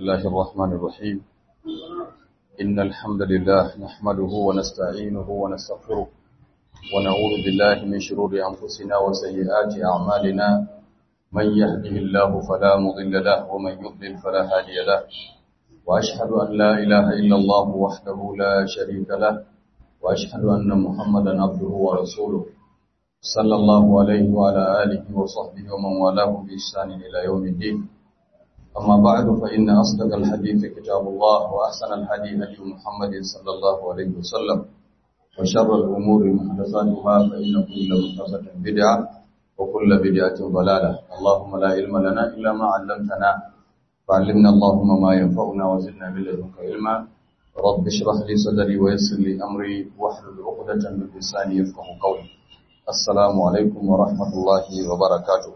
الله الرحمن الرحيم إن الحمد لله نحمده ونستعينه ونستغفره ونعوذ بالله من شرور أنفسنا وسيئات أعمالنا من يهده الله فلا مضل له ومن يضلل فلا هادي له وأشهد أن لا إله إلا الله وحده لا شريك له وأشهد أن محمدا عبده ورسوله صلى الله عليه وعلى آله وصحبه ومن والاه بإحسان إلى يوم الدين أما بعد فإن أصدق الحديث كتاب الله وأحسن الحديث هدي محمد صلى الله عليه وسلم وشر الأمور محدثاتها فإن كل محدثة بدعة وكل بدعة ضلالة اللهم لا علم لنا إلا ما علمتنا فعلمنا اللهم ما ينفعنا وزدنا من لدنك علما رب اشرح لي صدري ويسر لي أمري واحلل عقدة من لساني يفقه قولي السلام عليكم ورحمة الله وبركاته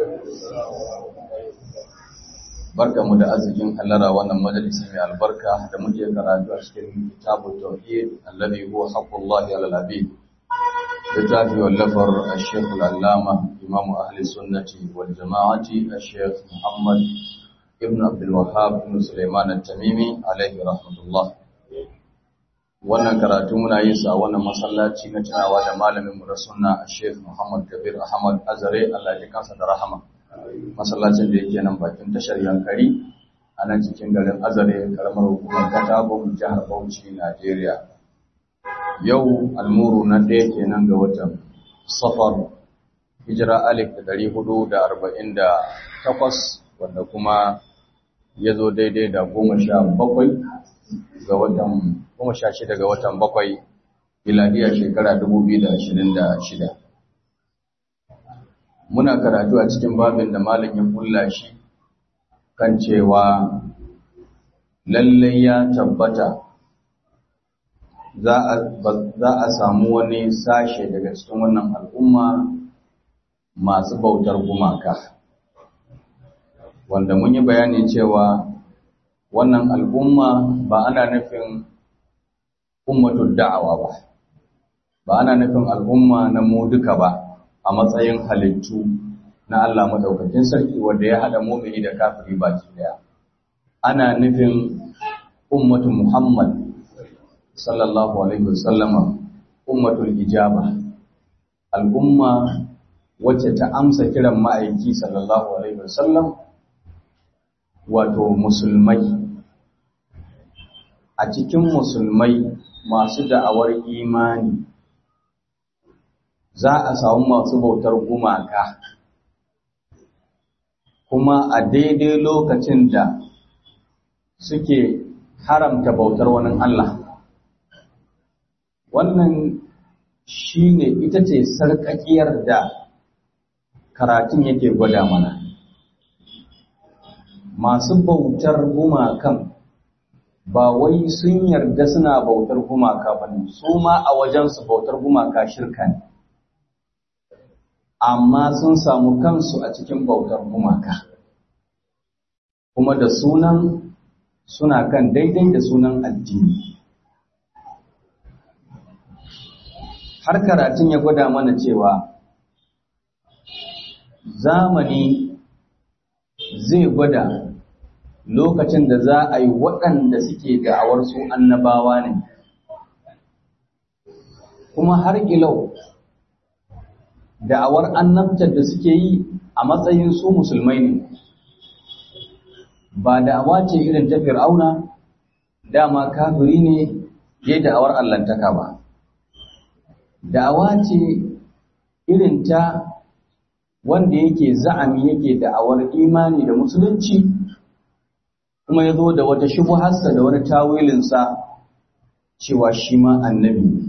barka mu da arzikin hallara wannan majalisi mai albarka da muke karatu a cikin kitabu tauhid alladhi huwa haqqullahi ala al-abid littafi wallafar al-shaykh al-allama imam ahli sunnati wal jama'ati al-shaykh muhammad ibn abdul wahhab ibn sulaiman at-tamimi alayhi rahmatullah wannan karatu muna yin sa a wannan masallaci na tunawa da malamin mu da sunna al-shaykh muhammad kabir ahmad azare Allah ya kansa da rahama masallacin da yake nan bakin tashar yankari a nan cikin garin azare karamar hukumar katabon jihar bauchi najeriya yau almuru na ɗaya kenan ga watan safar hijira alif da ɗari hudu da arba'in da takwas wanda kuma ya zo daidai da goma sha bakwai ga watan goma sha shida ga watan bakwai miladiya shekara dubu biyu da ashirin da shida muna karatu a cikin babin da malam ya kulla shi kan cewa lallai ya tabbata za a samu wani sashe daga cikin wannan al'umma masu bautar gumaka wanda mun yi bayani cewa wannan al'umma ba ana nufin ummatul da'awa ba ba ana nufin al'umma na mu duka ba a matsayin halittu na Allah madaukakin sarki wanda ya hada mu'mini da kafiri baki daya ana nufin ummatu Muhammad sallallahu alaihi wasallama ummatul ijaba al'umma wacce ta amsa kiran ma'aiki sallallahu alaihi wasallam wato musulmai a cikin musulmai masu da'awar imani za a samu masu bautar gumaka kuma a daidai lokacin da suke haramta bautar wani Allah wannan shi ne ita ce sarƙaƙiyar da karatun yake gwada mana masu bautar gumakan ba wai sun yarda suna bautar gumaka ba ne su ma a wajensu bautar gumaka shirka ne amma sun samu kansu a cikin bautar gumaka kuma da sunan suna kan daidai da sunan addini har karatun ya gwada mana cewa zamani zai gwada lokacin da za a yi waɗanda suke da'awar su annabawa ne kuma har ilau da'awar annabtar da suke yi a matsayin su musulmai ne ba da'awa ce irin ta fir'auna dama kafiri ne ya da'awar allantaka ba da'awa ce irin ta wanda yake za'ami yake da'awar imani da musulunci kuma ya zo da wata shubuharsa da wani tawilinsa cewa shi ma annabi ne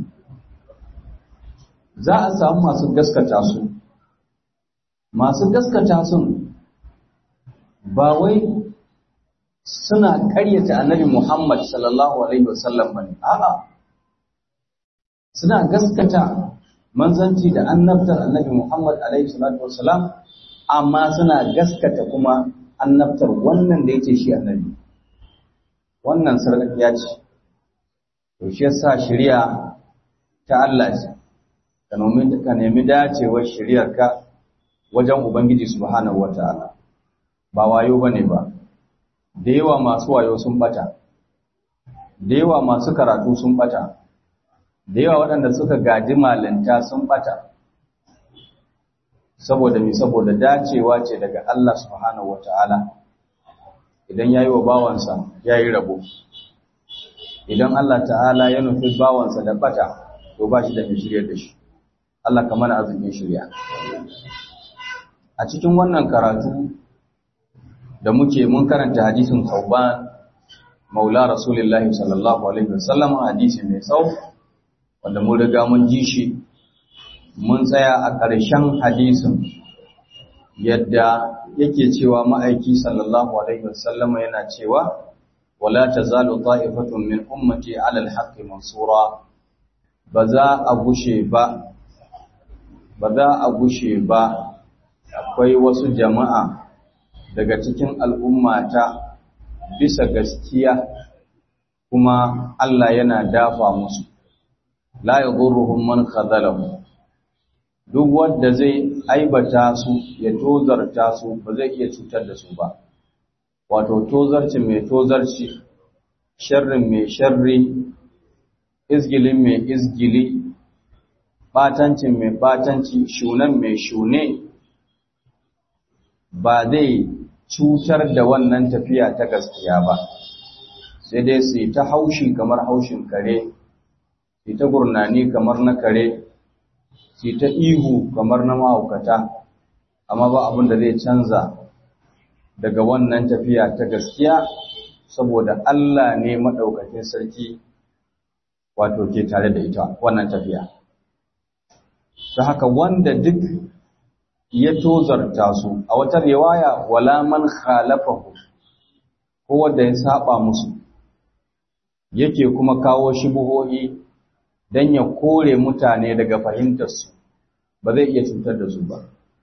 za a samu masu gaskata su masu gaskata sun ba wai suna ƙaryata annabi Muhammad sallallahu alaihi wasallam bane a'a suna gaskata manzanci da annabtar annabi Muhammad alaihi salatu wasalam amma suna gaskata kuma annabtar wannan da yake shi annabi wannan sarƙaƙiya ce to shi yasa shari'a ta Allah ce ka nemi dacewar shari'arka wajen Ubangiji subhanahu wata'ala ba wayo bane ba da yawa masu wayo sun bata da yawa masu karatu sun bata da yawa waɗanda suka gaji malinta sun bata saboda mi saboda dacewa ce daga Allah subhanahu wataala idan yayi wa bawansa yayi rabo idan Allah ta'ala ya nufi bawansa da bata to ba shi da mai shirya da shi Allah kamar arzikin shirya a cikin wannan karatu da muke mun karanta hadisin Tauban Maula Rasulullahi sallallahu alaihi wasallam hadisi mai tsawo wanda mun riga mun ji shi mun tsaya a ƙarshen hadisin yadda yake cewa ma'aiki sallallahu alaihi wasallam yana cewa wala tazalu ta'ifatun min ummati 'ala al-haqqi mansura baza a gushe ba baza a gushe ba akwai wasu jama'a daga cikin al'ummata bisa gaskiya kuma Allah yana dafa musu la yadurruhum man khadalahum duk wanda zai aibata su ya tozarta su ba zai iya cutar da su ba wato tozarci mai tozarci sharrin mai sharri izgilin mai izgili batancin mai batanci shunan mai shune ba zai cutar da wannan tafiya ta gaskiya ba sai dai su yi ta haushi kamar haushin kare su ta gurnani kamar na kare su ta ihu kamar na mahaukata amma ba abin da zai canza daga wannan tafiya ta gaskiya saboda Allah ne maɗaukakin sarki wato ke tare da ita wannan tafiya ta haka wanda duk ya tozarta su a wata riwaya wala man khalafahu ko wanda ya saba musu yake kuma kawo shubuhohi dan ya kore mutane daga fahimtar su ba zai iya cutar da su ba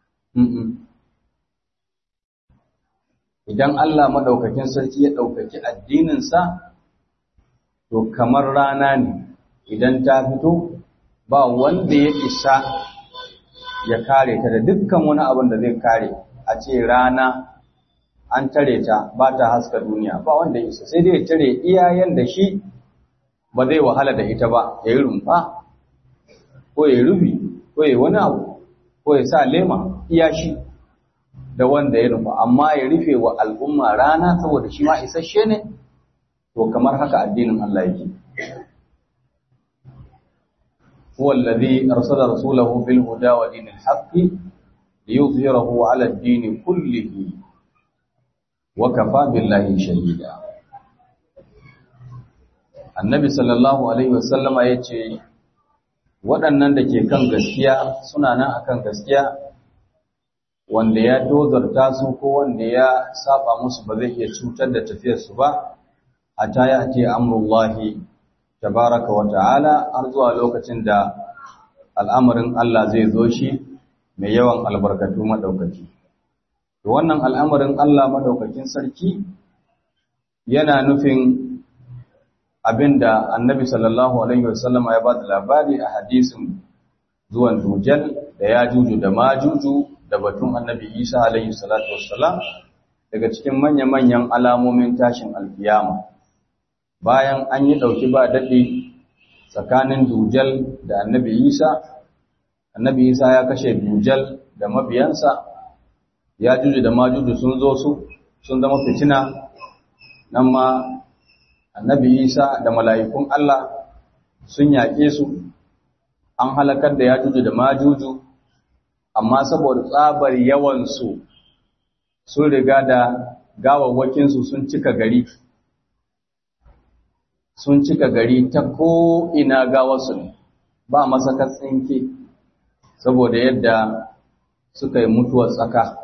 idan Allah madaukakin sarki ya daukaki addinin sa to kamar rana ne idan ta fito ba wanda ya isa ya kare ta da dukkan wani abin da zai kare a ce rana an tare ta ba ta haska duniya ba wanda isa sai dai ya tare iyayen da shi ba zai wahala da ita ba ya yi rumfa ko ya rufi ko ya wani abu ko ya sa lema iya shi da wanda ya rufa amma ya rufe wa al'umma rana saboda shi ma isasshe ne to kamar haka addinin Allah yake هو الذي أرسل رسوله بالهدى ودين الحق ليظهره على الدين كله وكفى بالله شهيدا النبي صلى الله عليه وسلم yace waɗannan da ke kan gaskiya suna nan akan gaskiya wanda ya tozarta su ko wanda ya saba musu ba zai iya cutar da tafiyarsu ba a ta ya ce amurullahi tabaraka wa ta'ala har zuwa lokacin da al'amarin Allah zai zo shi mai yawan albarkatu madaukaki. To wannan al'amarin Allah madaukakin sarki yana nufin abinda Annabi sallallahu alaihi wasallam ya ba da labari a hadisin zuwan Dujal da ya juju da majuju da batun Annabi Isa alaihi salatu wassalam daga cikin manya-manyan alamomin tashin alkiyama. bayan an yi ɗauki ba daɗi tsakanin dujal da annabi isa annabi isa ya kashe dujal da mabiyansa ya juju da majuju sun zo su sun zama fitina nan ma annabi isa da mala'ikun allah sun yaƙe su an halakar da ya juju da majuju amma saboda tsabar yawansu sun riga da gawawwakinsu sun cika gari sun cika gari ta ko'ina gawarsu ne ba masakar tsinke saboda yadda suka yi mutuwar tsaka.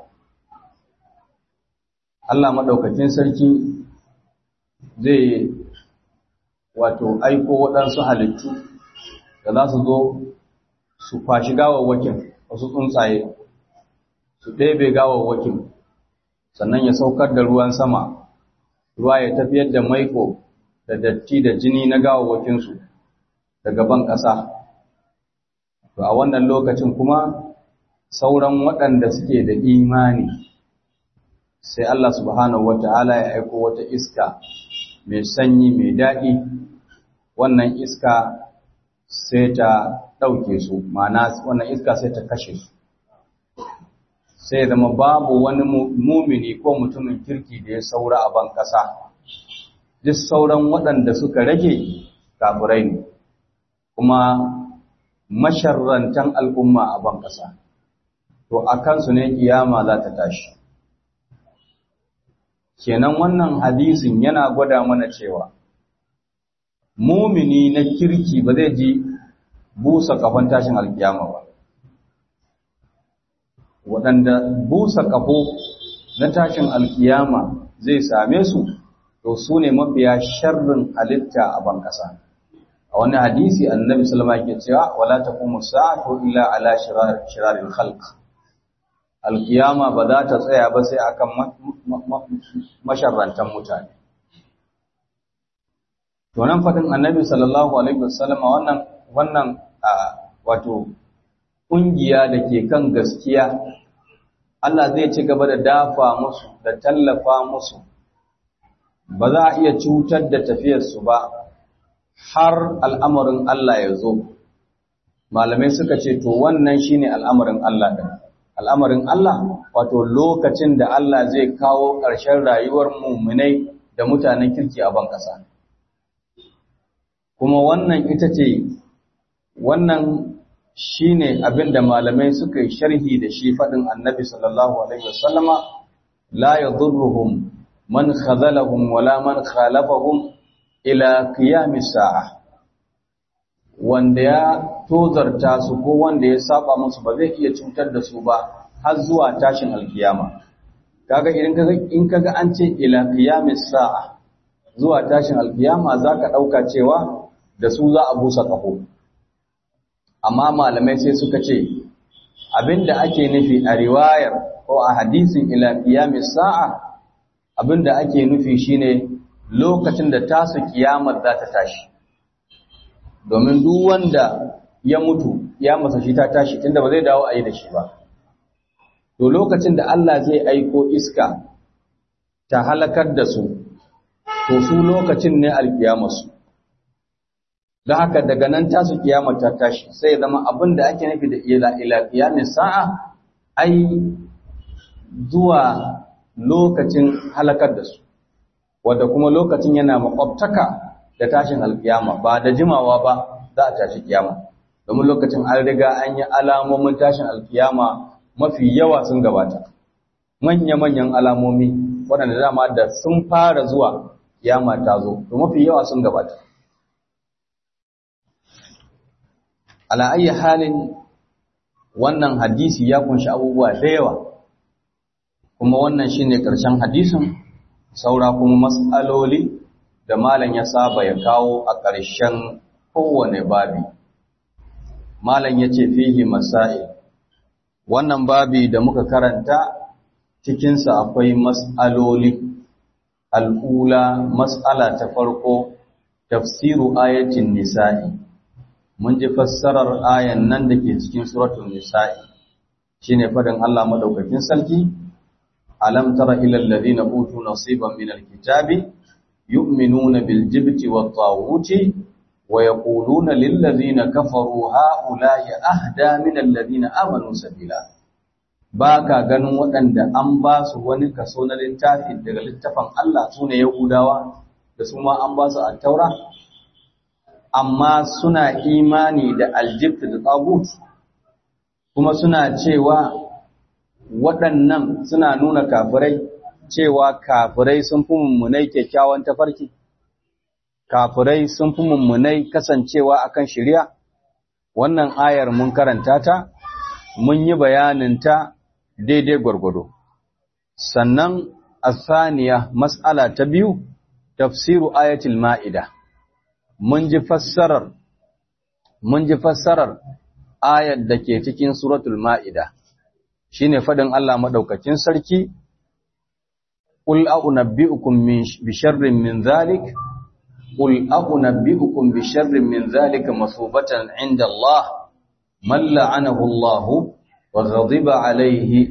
Allah maɗaukakin sarki zai wato aiko waɗansu halittu da za su zo su fashi gawawwakin wasu tsuntsaye su ɗebe gawawwakin sannan ya saukar da ruwan sama ruwa ya tafiyar da maiko da datti da jini na gawawwakinsu daga ban ƙasa. To a wannan lokacin kuma sauran waɗanda suke da imani sai Allah subhanahu wata'ala ya aiko wata iska mai sanyi mai daɗi wannan iska sai ta ɗauke su ma'ana wannan iska sai ta kashe su sai zama babu wani mumini ko mutumin kirki da ya saura a ban ƙasa duk sauran waɗanda suka rage kafirai ne kuma masharrantan al'umma a ban ƙasa to a kansu ne kiyama za ta tashi kenan wannan hadisin yana gwada mana cewa mumini na kirki ba zai ji busa kafan tashin alkiyama ba waɗanda busa kafo na tashin alkiyama zai same su to su ne mafiya sharrin halitta a ban ƙasa a wani hadisi annabi sallama yake cewa wala taqumu sa'atu illa ala shiraril khalq alkiyama ba za ta tsaya ba sai akan masharrantan mutane to nan fadin annabi sallallahu alaihi wasallam wannan wannan wato kungiya da ke kan gaskiya Allah zai ci gaba da dafa musu da tallafa musu ba za a iya cutar da tafiyarsu ba har al'amarin Allah ya zo malamai suka ce to wannan shine al'amarin Allah din al'amarin Allah wato lokacin da Allah zai kawo ƙarshen rayuwar muminai da mutanen kirki a ban ƙasa. Kuma wannan ita ce, wannan shi ne abin da malamai suka yi sharhi da shi faɗin annabi sallallahu Alaihi wasallama, la ya zurruhum man khazalahum wala man khalafahum ila qiyamis sa'a. wanda ya tozarta su ko wanda ya saba musu ba zai iya cutar da su ba har zuwa tashin alkiyama kaga idan kaga in kaga an ce ila qiyamis sa'a zuwa tashin alkiyama zaka dauka cewa da su za a busa kafo amma malamai sai suka ce abinda ake nufi a riwayar ko a hadisin ila qiyamis sa'a abinda ake nufi shine lokacin da tasu kiyamar za ta tashi domin duk wanda ya mutu ya masa shi ta tashi tunda ba zai dawo a yi da shi ba to lokacin da Allah zai aiko iska ta halakar da su to su lokacin ne alkiyamarsu don haka daga nan tasu kiyama ta tashi sai ya zama abin da ake nufi da ila ila kiyamin sa'a ai zuwa lokacin halakar da su wadda kuma lokacin yana makwabtaka da tashin alkiyama ba da jimawa ba za a tashi kiyama domin lokacin an riga an yi alamomin tashin alkiyama mafi yawa sun gabata manya-manyan alamomi waɗanda dama da sun fara zuwa kiyama ta zo to mafi yawa sun gabata ala ayi halin wannan hadisi ya kunshi abubuwa da yawa kuma wannan shine ƙarshen hadisin saura kuma mas'aloli da malam ya saba ya kawo a ƙarshen kowane babi. Malam ya ce fihi masa'i, wannan babi da muka karanta cikinsa akwai mas'aloli, al'ula mas'ala ta farko, tafsiru ayatin nisa'i. Mun ji fassarar ayan nan da ke cikin suratun nisa'i, shi ne faɗin Allah maɗaukakin sarki, Alam tara ilal ladina utu nasiban min alkitabi يؤمنون بالجبت والطاغوت ويقولون للذين كفروا هؤلاء أهدى من الذين آمنوا سبيلا baka ganin waɗanda an ba su wani kaso na littafi daga littafin Allah su ne Yahudawa da su ma an ba su a taura amma suna imani da aljibt da tsagut kuma suna cewa waɗannan suna nuna kafirai cewa kafirai sun fi mummunai kyakkyawan tafarki, kafirai sun fi mummunai kasancewa akan shirya, wannan ayar mun karanta ta, mun yi bayaninta daidai gwargwado. Sannan a saniya mas'ala ta biyu, tafsiru ayatul ma'ida, mun ji fassarar, mun ji fassarar ayar da ke cikin suratul ma'ida, shi ne faɗin Allah maɗaukakin sarki, قل أنبئكم بشر من ذلك قل أنبئكم بشر من ذلك مثوبة عند الله من لعنه الله وغضب عليه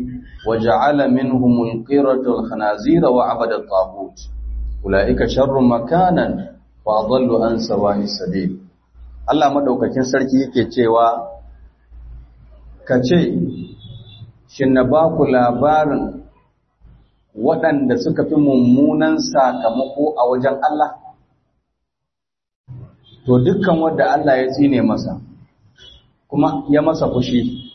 وجعل منهم القردة الخنازير وعبد الطاغوت أولئك شر مكانا وأضل عن سواء السبيل Allah madaukakin sarki yake cewa kace shin na ba ku labarin waɗanda suka fi mummunan sakamako a wajen Allah to dukkan wanda Allah ya tsine masa kuma ya masa fushi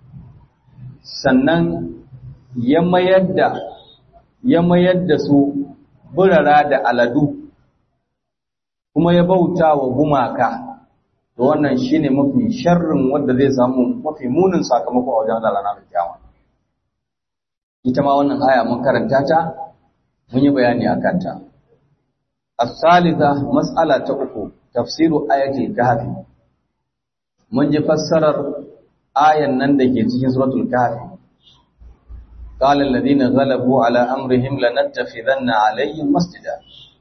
sannan ya mayar da ya mayar da su burara da aladu kuma ya bauta wa gumaka to wannan shine mafi sharrin wanda zai samu mafi munin sakamako a wajen Allah ranar kiyama ita ma wannan aya mun karanta ta mun yi bayani akan ta as-salisa mas'ala ta uku tafsiru ayatul kahfi mun ji fassarar ayan nan da ke cikin suratul kahfi قال الذين غلبوا على أمرهم لنتخذن عليهم مسجدا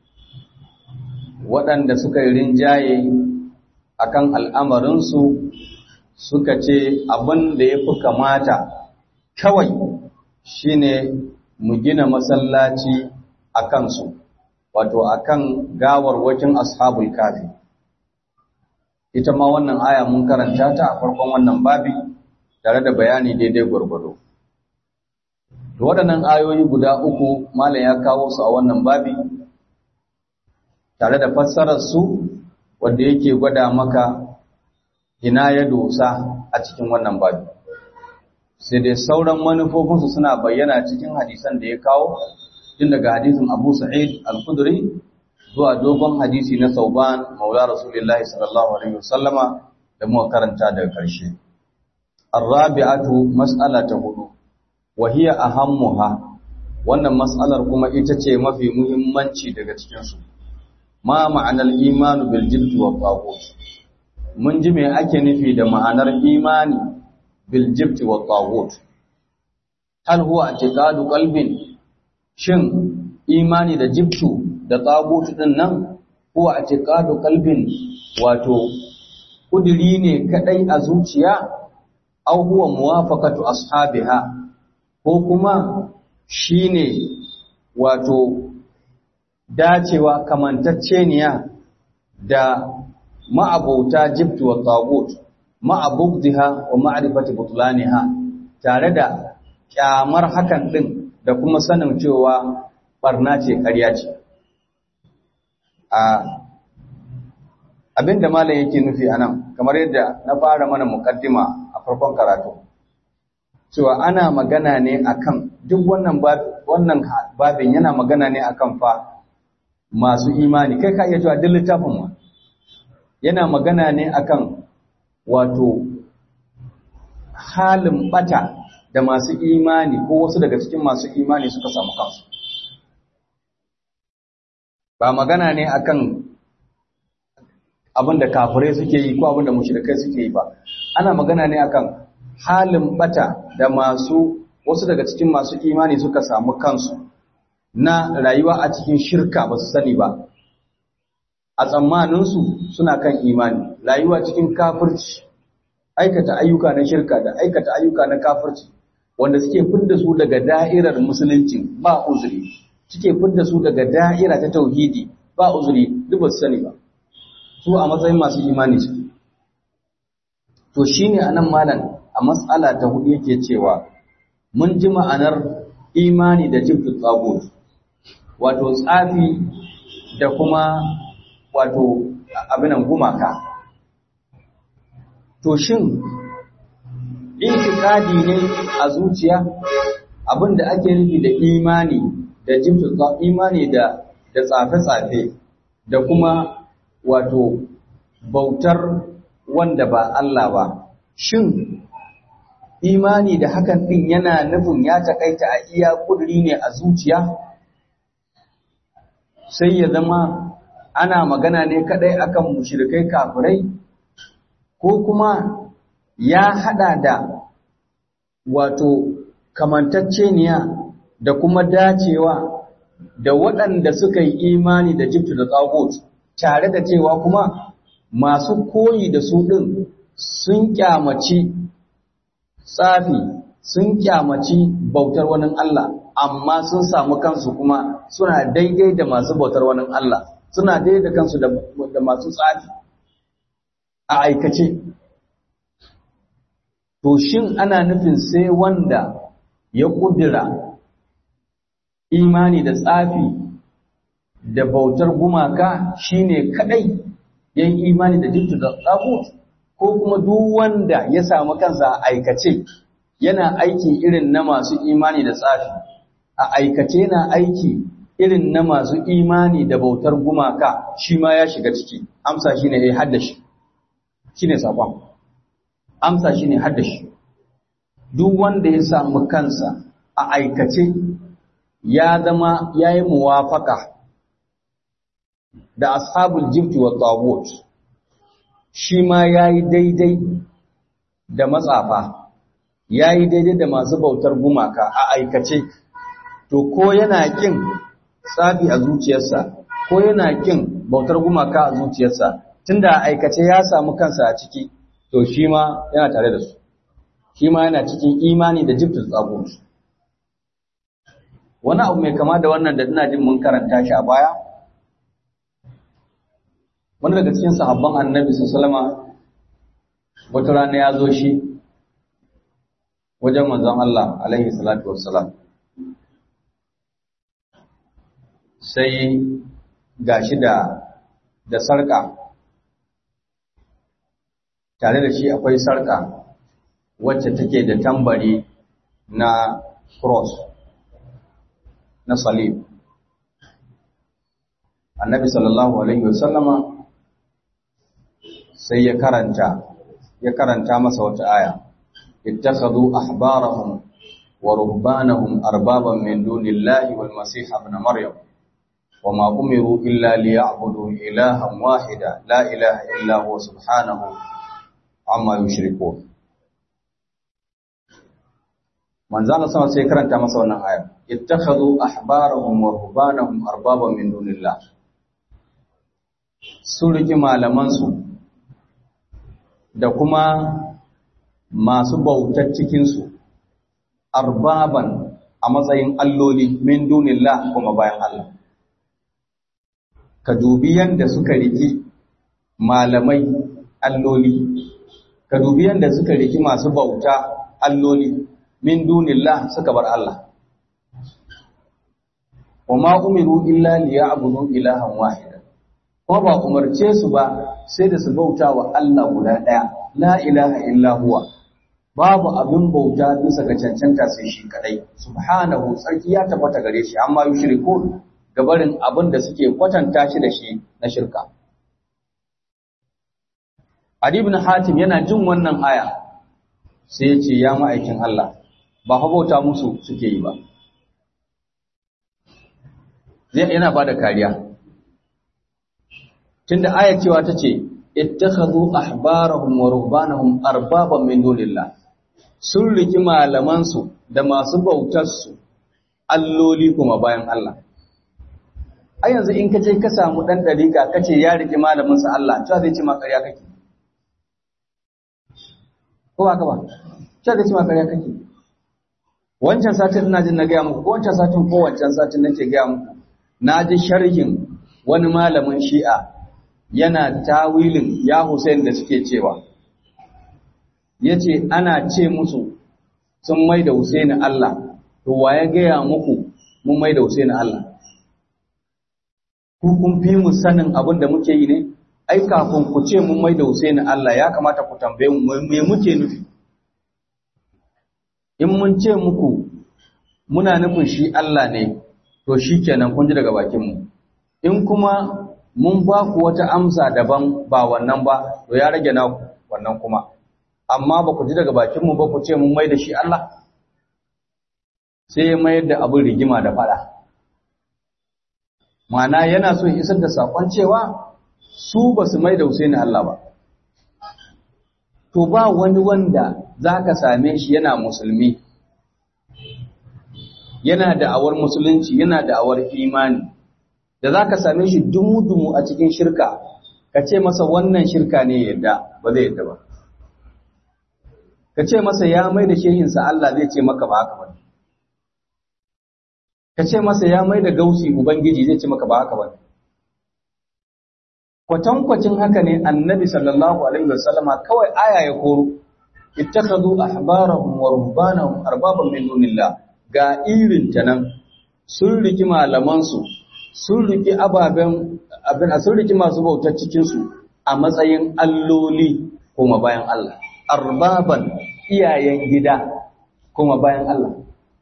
waɗanda suka yi rinjaye akan al'amarinsu suka ce abin da ya fi kamata kawai shine mu gina masallaci a kansu wato akan gawarwakin ashabul kafi ita ma wannan aya mun karanta ta a farkon wannan babi tare da bayani daidai gwargwado To waɗannan ayoyi guda uku Malam ya kawo su a wannan babi tare da fassarar su wanda yake gwada maka ina ya dosa a cikin wannan babi. Sai dai sauran manufofinsu suna bayyana cikin hadisan da ya kawo tun daga hadisin Abu Sa'id Al-Khudri zuwa dogon hadisi na Sauban Maula Rasulullahi sallallahu alaihi wasallama da muka karanta daga ƙarshe. Ar-rabi'atu mas'ala ta hudu wahiya ahammuha wannan mas'alar kuma ita ce mafi muhimmanci daga cikinsu ma ma'anar imanu bil jibti wa taghut mun ji me ake nufi da ma'anar imani bil jibti wa taghut hal huwa i'tiqadu qalbin shin imani da jibtu da taghut din nan huwa i'tiqadu qalbin wato kudiri ne kadai a zuciya aw huwa muwafaqatu ashabiha ko kuma shi ne wato dacewa kamantacceniya da ma'abauta jibtu wa tagut ma'abugdiha wa ma'rifati butlaniha tare da kyamar hakan din da kuma sanin cewa barna ce ƙarya ce a abinda malam yake nufi anan kamar yadda na fara mana mukaddima a farkon karatu cewa ana magana ne akan duk wannan wannan babin yana magana ne akan fa masu imani kai ka iya cewa duk littafin ma yana magana ne akan wato halin bata da masu imani ko wasu daga cikin masu imani suka samu kansu ba magana ne akan abin da kafirai suke yi ko abin da mushrikai suke yi ba ana magana ne akan halin bata da masu wasu daga cikin masu imani suka samu kansu na rayuwa a cikin shirka ba su sani ba a tsammaninsu suna kan imani rayuwa cikin kafirci aikata ayyuka na shirka da aikata ayyuka na kafirci wanda suke fidda su daga da'irar musulunci ba uzuri suke fidda su daga da'ira ta tauhidi ba uzuri duk ba su sani ba su a matsayin masu imani su to shine anan malam a matsala ta hudu yake cewa mun ji ma'anar imani da jibtu tsagut wato tsafi da kuma wato abinan gumaka to shin itikadi ne a zuciya abinda ake nufi da imani da jibtu imani da da tsafe-tsafe da kuma wato bautar wanda ba Allah ba shin imani da hakan din yana nufin ya takaita a iya kuduri ne a zuciya sai ya zama ana magana ne kadai akan mushrikai kafirai ko kuma ya hada da wato kamantacceniya da kuma dacewa da waɗanda suka yi imani da jibtu da tsagot tare da cewa kuma masu koyi da su ɗin sun kyamaci tsafi sun kyamaci bautar wani Allah amma sun samu kansu kuma suna daidai da masu bautar wani Allah suna daidai da kansu da masu tsafi a aikace to shin ana nufin sai wanda ya kudura imani da tsafi da bautar gumaka shine kadai yayin imani da jibtu da tsagut ko kuma duk wanda ya samu kansa a aikace yana aiki irin na masu imani da tsafi a aikace yana aiki irin na masu imani da bautar gumaka shi ma ya shiga ciki amsa shine ya haddashi shine sakon amsa shine haddashi duk wanda ya samu kansa a aikace ya zama yayi muwafaka da ashabul jibti wa tagut shi ma yayi daidai da matsafa yayi daidai da masu bautar gumaka a aikace to ko yana kin tsafi a zuciyarsa ko yana kin bautar gumaka a zuciyarsa tunda a aikace ya samu kansa a ciki to shi ma yana tare da su shi ma yana cikin imani da jibtul tsagut wani abu mai kama da wannan da ina jin mun karanta shi a baya wani daga cikin sahabban annabi sallama wata rana ya zo shi wajen manzon Allah alaihi salatu wassalam sai gashi da da sarka tare da shi akwai sarka wacce take da tambari na cross na salib annabi sallallahu alaihi wasallama sai ya karanta ya karanta masa wata aya ittakhadhu ahbarahum wa rubbanahum arbaban min dunillahi wal masih ibn maryam wama umiru illa liya'budu ilahan wahida la ilaha illa huwa subhanahu amma yushrikun manzo Allah sama sai karanta masa wannan aya ittakhadhu ahbarahum wa rubbanahum arbaban min dunillah sun riki malamansu da kuma masu bautar cikinsu arbaban a matsayin alloli min dunillah kuma bayan Allah ka dubi yanda suka riki malamai alloli ka dubi yanda suka riki masu bauta alloli min dunillah suka bar Allah wa ma umiru illa liya'budu ilahan wahida ko ba umarce su ba sai da su bauta wa Allah guda ɗaya la ilaha illa huwa babu abin bauta bisa ga cancanta sai shi kadai subhanahu sarki ya tabbata gare shi amma yushrikun gabarin abin da suke kwatanta shi da shi na shirka Adi ibn Hatim yana jin wannan aya sai ya ce ya ma'aikin Allah ba fa bauta musu suke yi ba yana ba da kariya tunda ayat cewa tace ittakhadhu ahbarahum wa rubbanahum arbaban min dunillah sun riki malaman su da masu bautar su alloli kuma bayan Allah a yanzu in kace ka samu dan dariƙa kace ya riki malamin sa Allah cewa zai ci ma ƙarya kake ko ba ka ba cewa zai ci ma ƙarya kake wancan satin ina jin na gaya muku ko wancan satin ko wancan satin nake gaya muku na ji sharhin wani malamin shi'a yana tawilin ya Hussein da suke cewa ya ce ana ce musu sun mai da Hussein Allah to wa ya gaya muku mun mai da Hussein Allah ku kun fi mu sanin abin da muke yi ne ai kafin ku ce mun mai da Hussein Allah ya kamata ku tambaye mu me muke nufi in mun ce muku muna nufin shi Allah ne to shikenan kun ji daga bakin mu in kuma mun ba ku wata amsa daban ba wannan ba to ya rage naku wannan kuma amma ba ku ji daga bakin mu ba ku ce mun mai da shi Allah sai ya mayar da abin rigima da fada Ma'ana yana so ya isar da sakon cewa su ba su mai da Husaini Allah ba to ba wani wanda zaka same shi yana musulmi yana da awar musulunci yana da awar imani da za ka same shi dumu-dumu a cikin shirka ka ce masa wannan shirka ne yadda ba zai yadda ba ka ce masa ya mai da shehinsa Allah zai ce maka ba haka ba ka ce masa ya mai da gausi ubangiji zai ce maka ba haka ba kwatankwacin haka ne annabi sallallahu alaihi wasallama kawai aya ya koro ittakhadhu ahbarahum wa rubbanahum arbaban min dunillah ga irin ta nan sun riki malaman su sun riki ababen abin sun riki masu bautar cikin su a matsayin alloli kuma bayan Allah arbaban iyayen gida kuma bayan Allah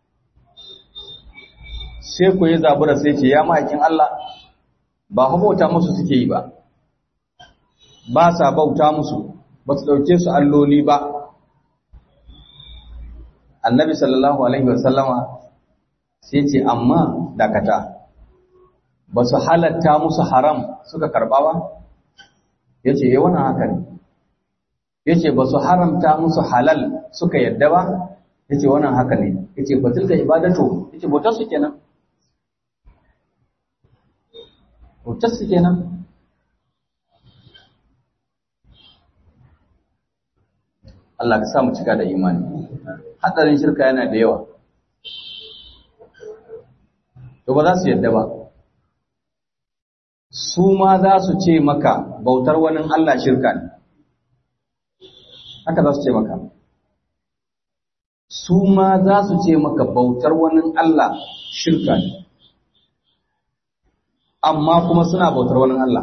sai ku yi zabura sai ce ya ma'aikin Allah ba bauta musu suke yi ba ba sa bauta musu ba su ɗauke su alloli ba annabi sallallahu alaihi wasallama sai ce amma dakata ba su halatta musu haram suka karɓa ba ya ce yi wannan haka ne ya ce ba su haramta musu halal suka yadda ba ya ce wannan haka ne ya ce batul da ibadatu ya ce bautar su kenan bautar su kenan Allah ka sa mu cika da imani hadarin shirka yana da yawa to ba za su yadda ba su ma za su ce maka bautar wani Allah shirka ne haka za su ce maka su ma za su ce maka bautar wani Allah shirka ne amma kuma suna bautar wani Allah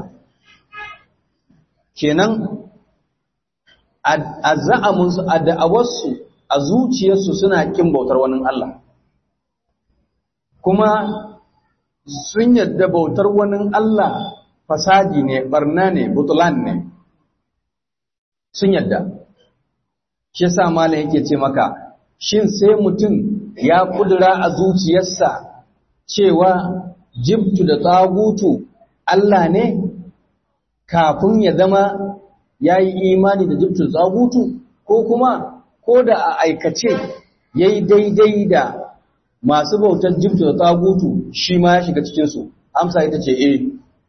kenan a za'amunsu a da'awarsu a zuciyarsu suna kin bautar wani Allah kuma sun yadda bautar wani Allah fasadi ne barna ne butulan ne sun yadda shi sa malam yake ce maka shin sai mutum ya kudura a zuciyarsa cewa jibtu da tsagutu Allah ne kafin ya zama ya yi imani da jibtul tsagutu ko kuma ko da a aikace ya yi daidai da masu bautar jibtul tsagutu shi ma ya shiga cikinsu amsa ita ce eh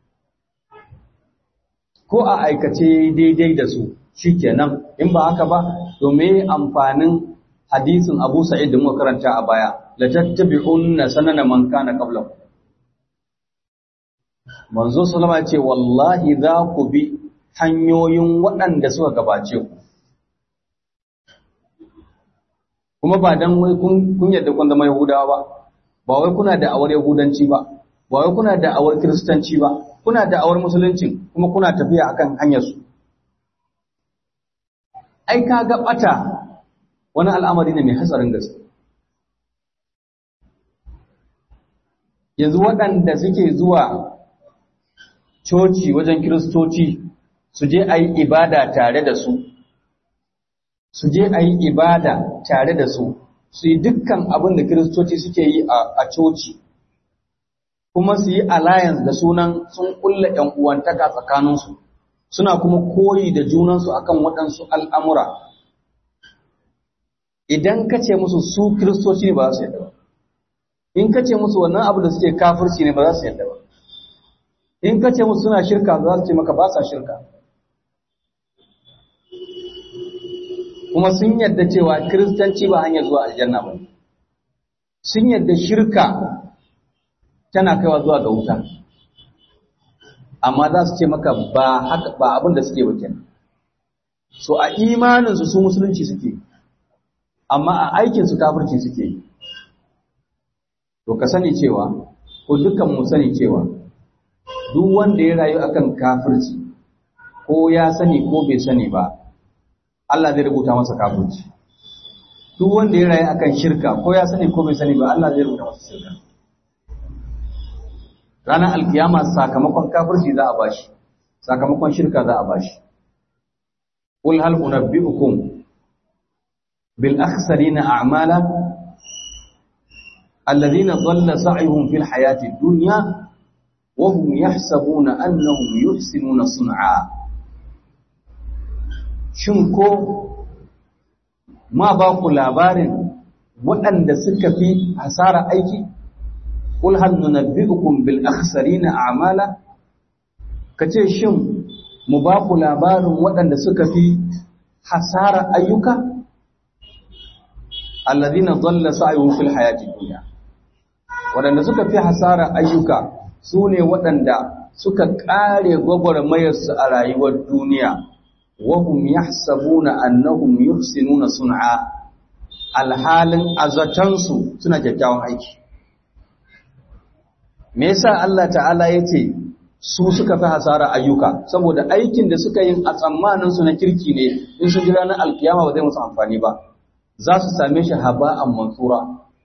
ko a aikace ya yi daidai da su shi kenan in ba haka ba domin amfanin hadisin abu sa'id da muka karanta a baya la tattabi'unna sanana man kana qablakum manzo sallama ce wallahi za ku bi hanyoyin waɗanda suka gabace ku kuma ba dan wai kun yadda kun zama yahudawa ba ba wai kuna da awar yahudanci ba ba wai kuna da awar kiristanci ba kuna da awar musulunci kuma kuna tafiya akan hanyar su ai ka ga bata wani al'amari ne mai hatsarin gaske yanzu waɗanda suke zuwa coci wajen kiristoci su je a yi ibada tare da su su je a yi ibada tare da su su yi dukkan abin da kiristoci suke yi a coci kuma su yi alliance da sunan sun kulla ‘yan uwantaka tsakaninsu suna kuma koyi da junansu akan waɗansu al'amura idan ka ce musu su kiristoci ne ba za su yadda ba in ka ce musu wannan abu da suke kafirci ne ba za su yadda ba in ka ce musu suna shirka za su ce maka ba sa shirka kuma sun yadda cewa kiristanci ba hanyar zuwa aljanna ba sun yadda shirka tana kaiwa zuwa ga wuta amma za su ce maka ba haka ba abin da suke bakin so a imaninsu su musulunci suke amma a aikinsu kafirci suke yi to ka sani cewa ko dukkan mu sani cewa duk wanda ya rayu akan kafirci ko ya sani ko bai sani ba Allah zai rubuta masa kafirci duk wanda ya rayu akan shirka ko ya sani ko bai sani ba Allah zai rubuta masa shirka ranar alkiyama sakamakon kafirci za a bashi sakamakon shirka za a bashi qul hal unabbiukum bil akhsarina a'mala alladhina dhalla sa'yuhum fil hayati dunya wa hum yahsabuna annahum yuhsinuna sun'a shin ko ma ba ku labarin waɗanda suka fi hasara aiki qul hal nunabbiukum bil akhsarina a'mala kace shin mu ba ku labarin waɗanda suka fi hasara ayyuka alladhina dhalla sa'yuhum fil hayati dunya wadanda suka fi hasara ayyuka sune waɗanda suka kare gwagwarmayarsu a rayuwar duniya wahum yahsabuna annahum yuhsinuna sun'a alhalin azatansu suna kyakkyawan aiki me yasa Allah ta'ala yace su suka fi hasara ayyuka saboda aikin da suka yi a tsammanin su na kirki ne in sun ji ranar alkiyama ba zai musu amfani ba za su same shi haba'an mansura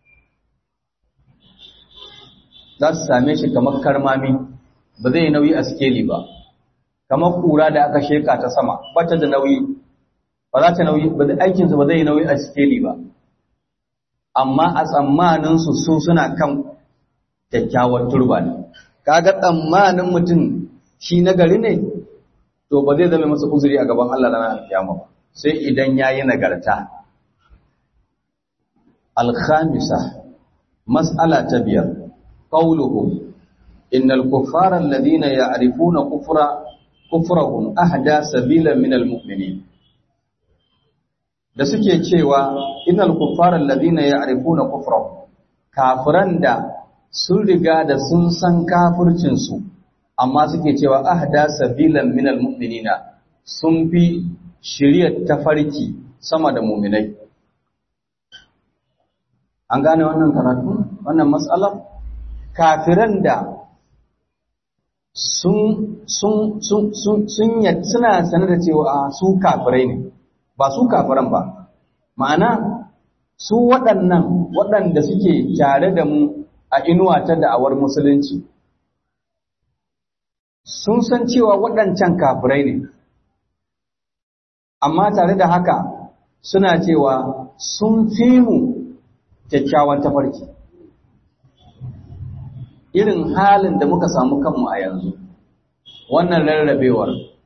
za su same shi kamar karmami ba zai nauyi a skeli ba kamar kura da aka sheka ta sama bata da nauyi ba za ta nauyi ba aikinsu ba zai nauyi a skeli ba amma a tsammanin su su suna kan kyakkyawar turba ne kaga tsammanin mutum shi nagari ne to ba zai zama masa uzuri a gaban Allah ranar alkiyama ba sai idan yayi nagarta al-khamisa mas'ala ta biyar qawluhu innal kuffara alladhina ya'rifuna kufra kufrahum ahda sabila min al-mu'minin da suke cewa innal kuffara alladhina ya'rifuna kufrahum kafiran da sun riga da sun san kafircinsu amma suke cewa ahda sabilan minal mu'minina sun fi shiryar tafarki sama da mu'minai an gane wannan karatu wannan matsalar kafiran da sun sun sun sun sun suna sanar da cewa su kafirai ne ba su kafiran ba ma'ana su waɗannan waɗanda suke tare da mu a inuwa ta da'awar musulunci sun san cewa waɗancan kafirai ne amma tare da haka suna cewa sun fi mu kyakkyawan tafarki irin halin da muka samu kanmu a yanzu wannan rarrabewar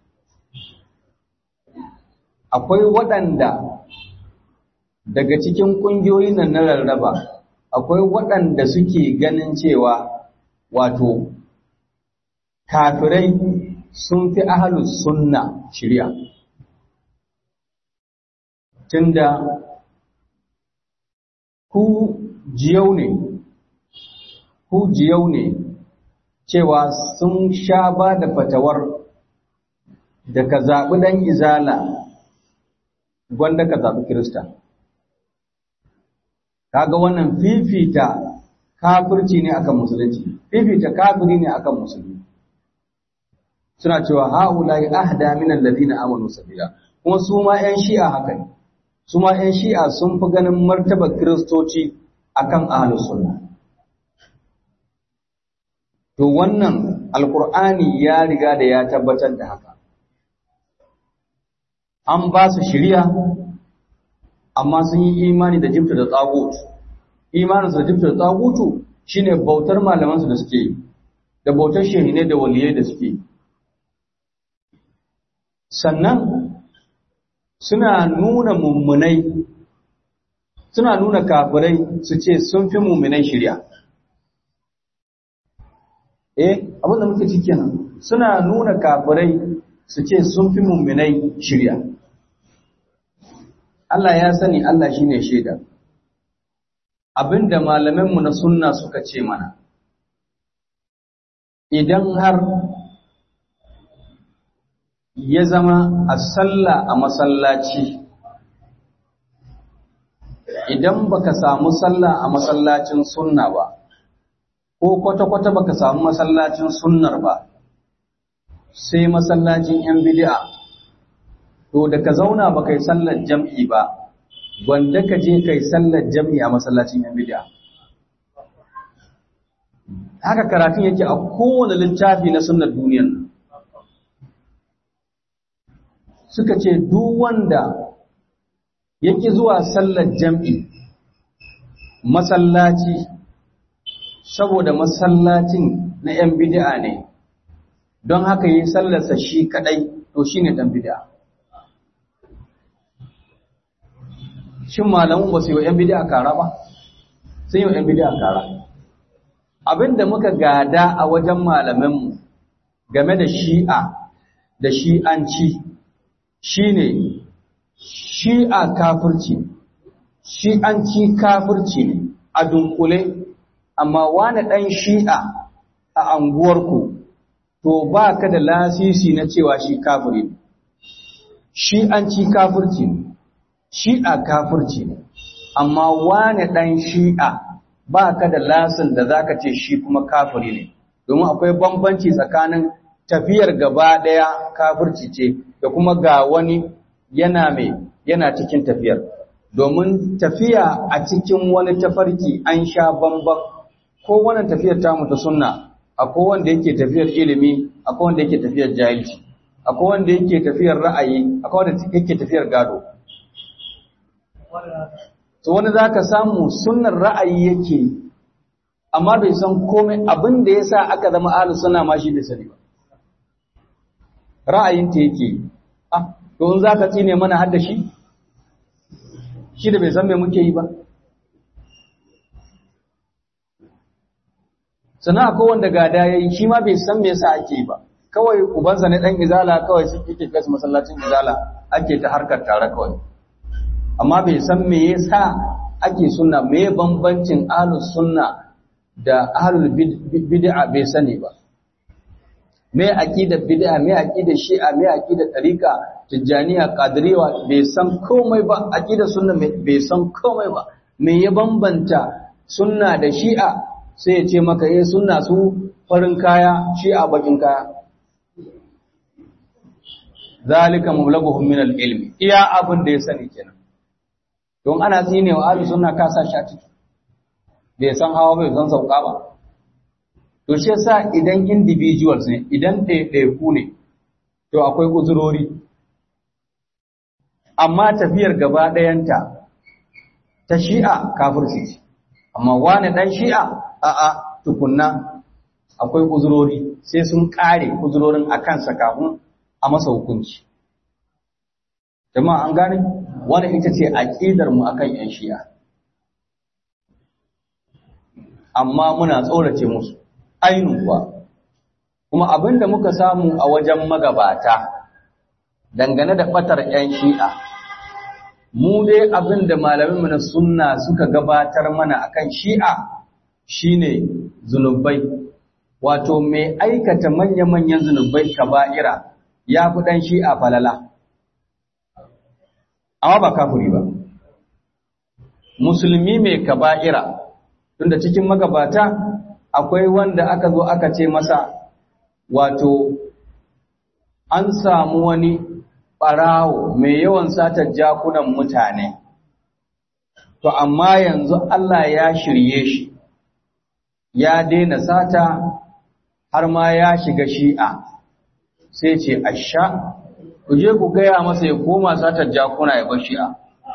akwai waɗanda daga cikin ƙungiyoyin nan na rarraba akwai waɗanda suke ganin cewa wato kafirai sun fi ahalus sunna shirya tunda ku jiyau ne ku jiyau ne cewa sun sha ba da fatawar da ka zaɓi ɗan izala gwanda ka zaɓi kirista kaga wannan fifita kafirci ne akan musulunci fifita kafiri ne akan musulmi suna cewa haula'i ahda min alladhina amanu sabila kuma su ma ƴan shi'a haka ne su ma ƴan shi'a sun fi ganin martabar kiristoci akan ahlus sunna to wannan alqur'ani ya riga da ya tabbatar da haka an ba su shiriya amma sun yi imani da jibta da tsagutu imaninsu da jibta da tsagutu shine bautar malamansu da suke yi da bautar shehine da waliyai da suke yi sannan suna nuna mummunai suna nuna kafirai su ce sun fi mummunai shirya eh abinda muke ci kenan suna nuna kafirai su ce sun fi mummunai shirya Allah ya sani Allah shine shaida abinda malamanmu na sunna suka ce mana idan har ya zama a sallah a masallaci idan baka samu sallah a masallacin sunna ba ko kwata-kwata baka samu masallacin sunnar ba sai masallacin yan bid'a to da ka zauna baka yi sallar jam'i ba wanda ka je kai sallar jam'i a masallacin yan bid'a haka karatun yake a kowane littafi na sunnar duniyar nan suka ce duk wanda yake zuwa sallar jam'i masallaci saboda masallacin na ‘yan bid'a ne don haka yi sallarsa shi kadai to shi ne ɗan bid'a shin malamun ba su yi wa ‘yan bid'a kara ba sun yi wa ‘yan bid'a kara abinda muka gada a wajen malamanmu game da shi'a da shi'anci shi ne shi'a kafirci shi'anci kafirci ne a dunkule amma wani ɗan shi'a a anguwarku to ba ka da lasisi na cewa shi kafiri ne shi'anci kafirci ne shi'a kafirci ne amma wani ɗan shi'a ba ka da lasin da za ka ce shi kuma kafiri ne domin akwai bambanci tsakanin tafiyar gaba ɗaya kafirci ce da kuma ga wani yana mai yana cikin tafiyar domin tafiya a cikin wani tafarki an sha bamban ko wannan tafiyar tamu ta sunna akwai wanda yake tafiyar ilimi akwai wanda yake tafiyar jahilci akwai wanda yake tafiyar ra'ayi akwai wanda yake tafiyar gado to wani zaka samu sunnar ra'ayi yake amma bai san komai abin da yasa aka zama ahlus sunna ma shi bai sani ba ra'ayinta yake ah to in zaka tsine mana hadda shi shi da bai san me muke yi ba sana akwai wanda gada yayi shi ma bai san me yasa ake yi ba kawai ubansa ne dan izala kawai shi yake kai masallacin izala ake ta harkar tare kawai amma bai san me yasa ake sunna me bambancin ahlus sunna da ahlul bid'a bai sani ba me aqidar bid'a me aqidar shi'a me aqidar tariqa tijaniya qadiriyya bai san komai ba aqidar sunna bai san komai ba me ya bambanta sunna da shi'a sai ya ce maka eh sunna su farin kaya shi'a bakin kaya zalika mablaguhum min al-ilmi iya abin da ya sani kenan don ana tsine wa ahli sunna ka sa shi a ciki bai san hawa bai san sauka ba to shi yasa idan individuals ne idan ɗaiɗaiku ne to akwai uzurori amma tafiyar gaba ɗayanta ta shi'a kafirci ce amma wani ɗan shi'a a'a tukunna akwai uzurori sai sun ƙare uzurorin a kansa kafin a masa hukunci jama'a an gane wani ita ce aƙidar mu akan yan shi'a amma muna tsorace musu ainihin kuwa kuma abinda muka samu a wajen magabata dangane da batar yan shi'a mu dai abinda malaminmu na sunna suka gabatar mana akan shi'a shine zunubai wato mai aikata manya-manyan zunubai kaba'ira ya fi ɗan shi'a falala amma ba kafuri ba musulmi mai kaba'ira tunda cikin magabata akwai wanda aka zo aka ce masa wato an samu wani ɓarawo mai yawan satar jakunan mutane to amma yanzu Allah ya shirye shi ya daina sata har ma ya shiga shi'a sai ce asha ku je ku gaya masa ya koma satar jakuna ya bar shi'a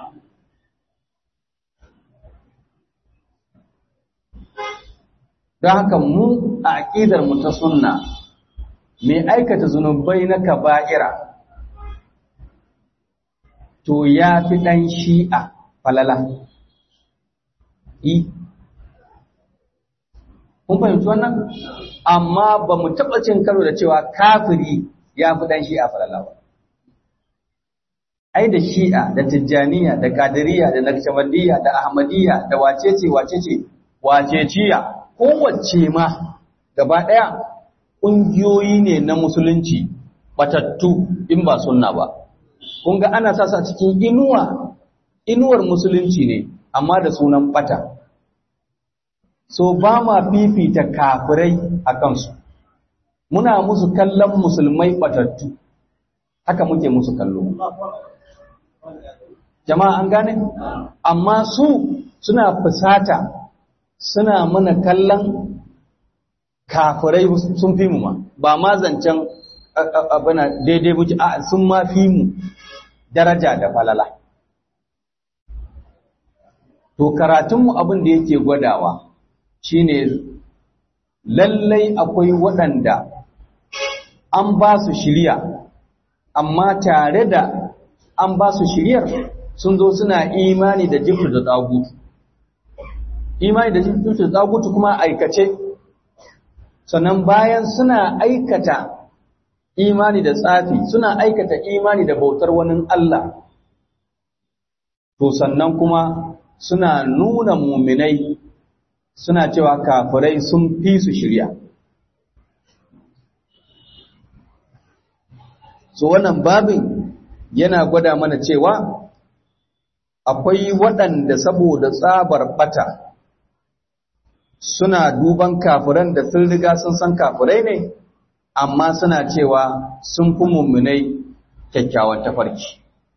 don haka mu a aƙidar mu ta sunna mai aikata zunubai na kaba'ira to ya fi ɗan shi'a falala yi kun fahimci wannan amma ba mu taɓa cin karo da cewa kafiri ya fi ɗan shi'a falala ba ai da shi'a da tijjaniya da kadiriya da nakshabandiyya da ahmadiyya da wacece wacece waceciya kowace ma gaba ɗaya ƙungiyoyi ne na musulunci batattu in ba sunna ba kun ga ana sasa cikin inuwa inuwar musulunci ne amma da sunan bata so ba ma fifita kafirai a kansu muna musu kallon musulmai batattu haka muke musu kallo jama'a an gane amma su suna fusata suna mana kallon kafirai sun fi mu ma ba ma zancen abana daidai muke a sun ma fi mu daraja da falala to karatunmu abin da yake gwadawa shine lallai akwai waɗanda an ba su shirya amma tare da an ba su shiryar sun zo suna imani da jifir da tsagutu imani da jifir da tsagutu kuma aikace sannan bayan suna aikata imani da tsafi suna aikata imani da bautar wani Allah to sannan kuma suna nuna muminai suna cewa kafirai sun fi su shirya so wannan babin yana gwada mana cewa akwai waɗanda saboda tsabar bata suna duban kafiran da sun riga sun san kafirai ne amma suna cewa sun fi mummunai kyakkyawan tafarki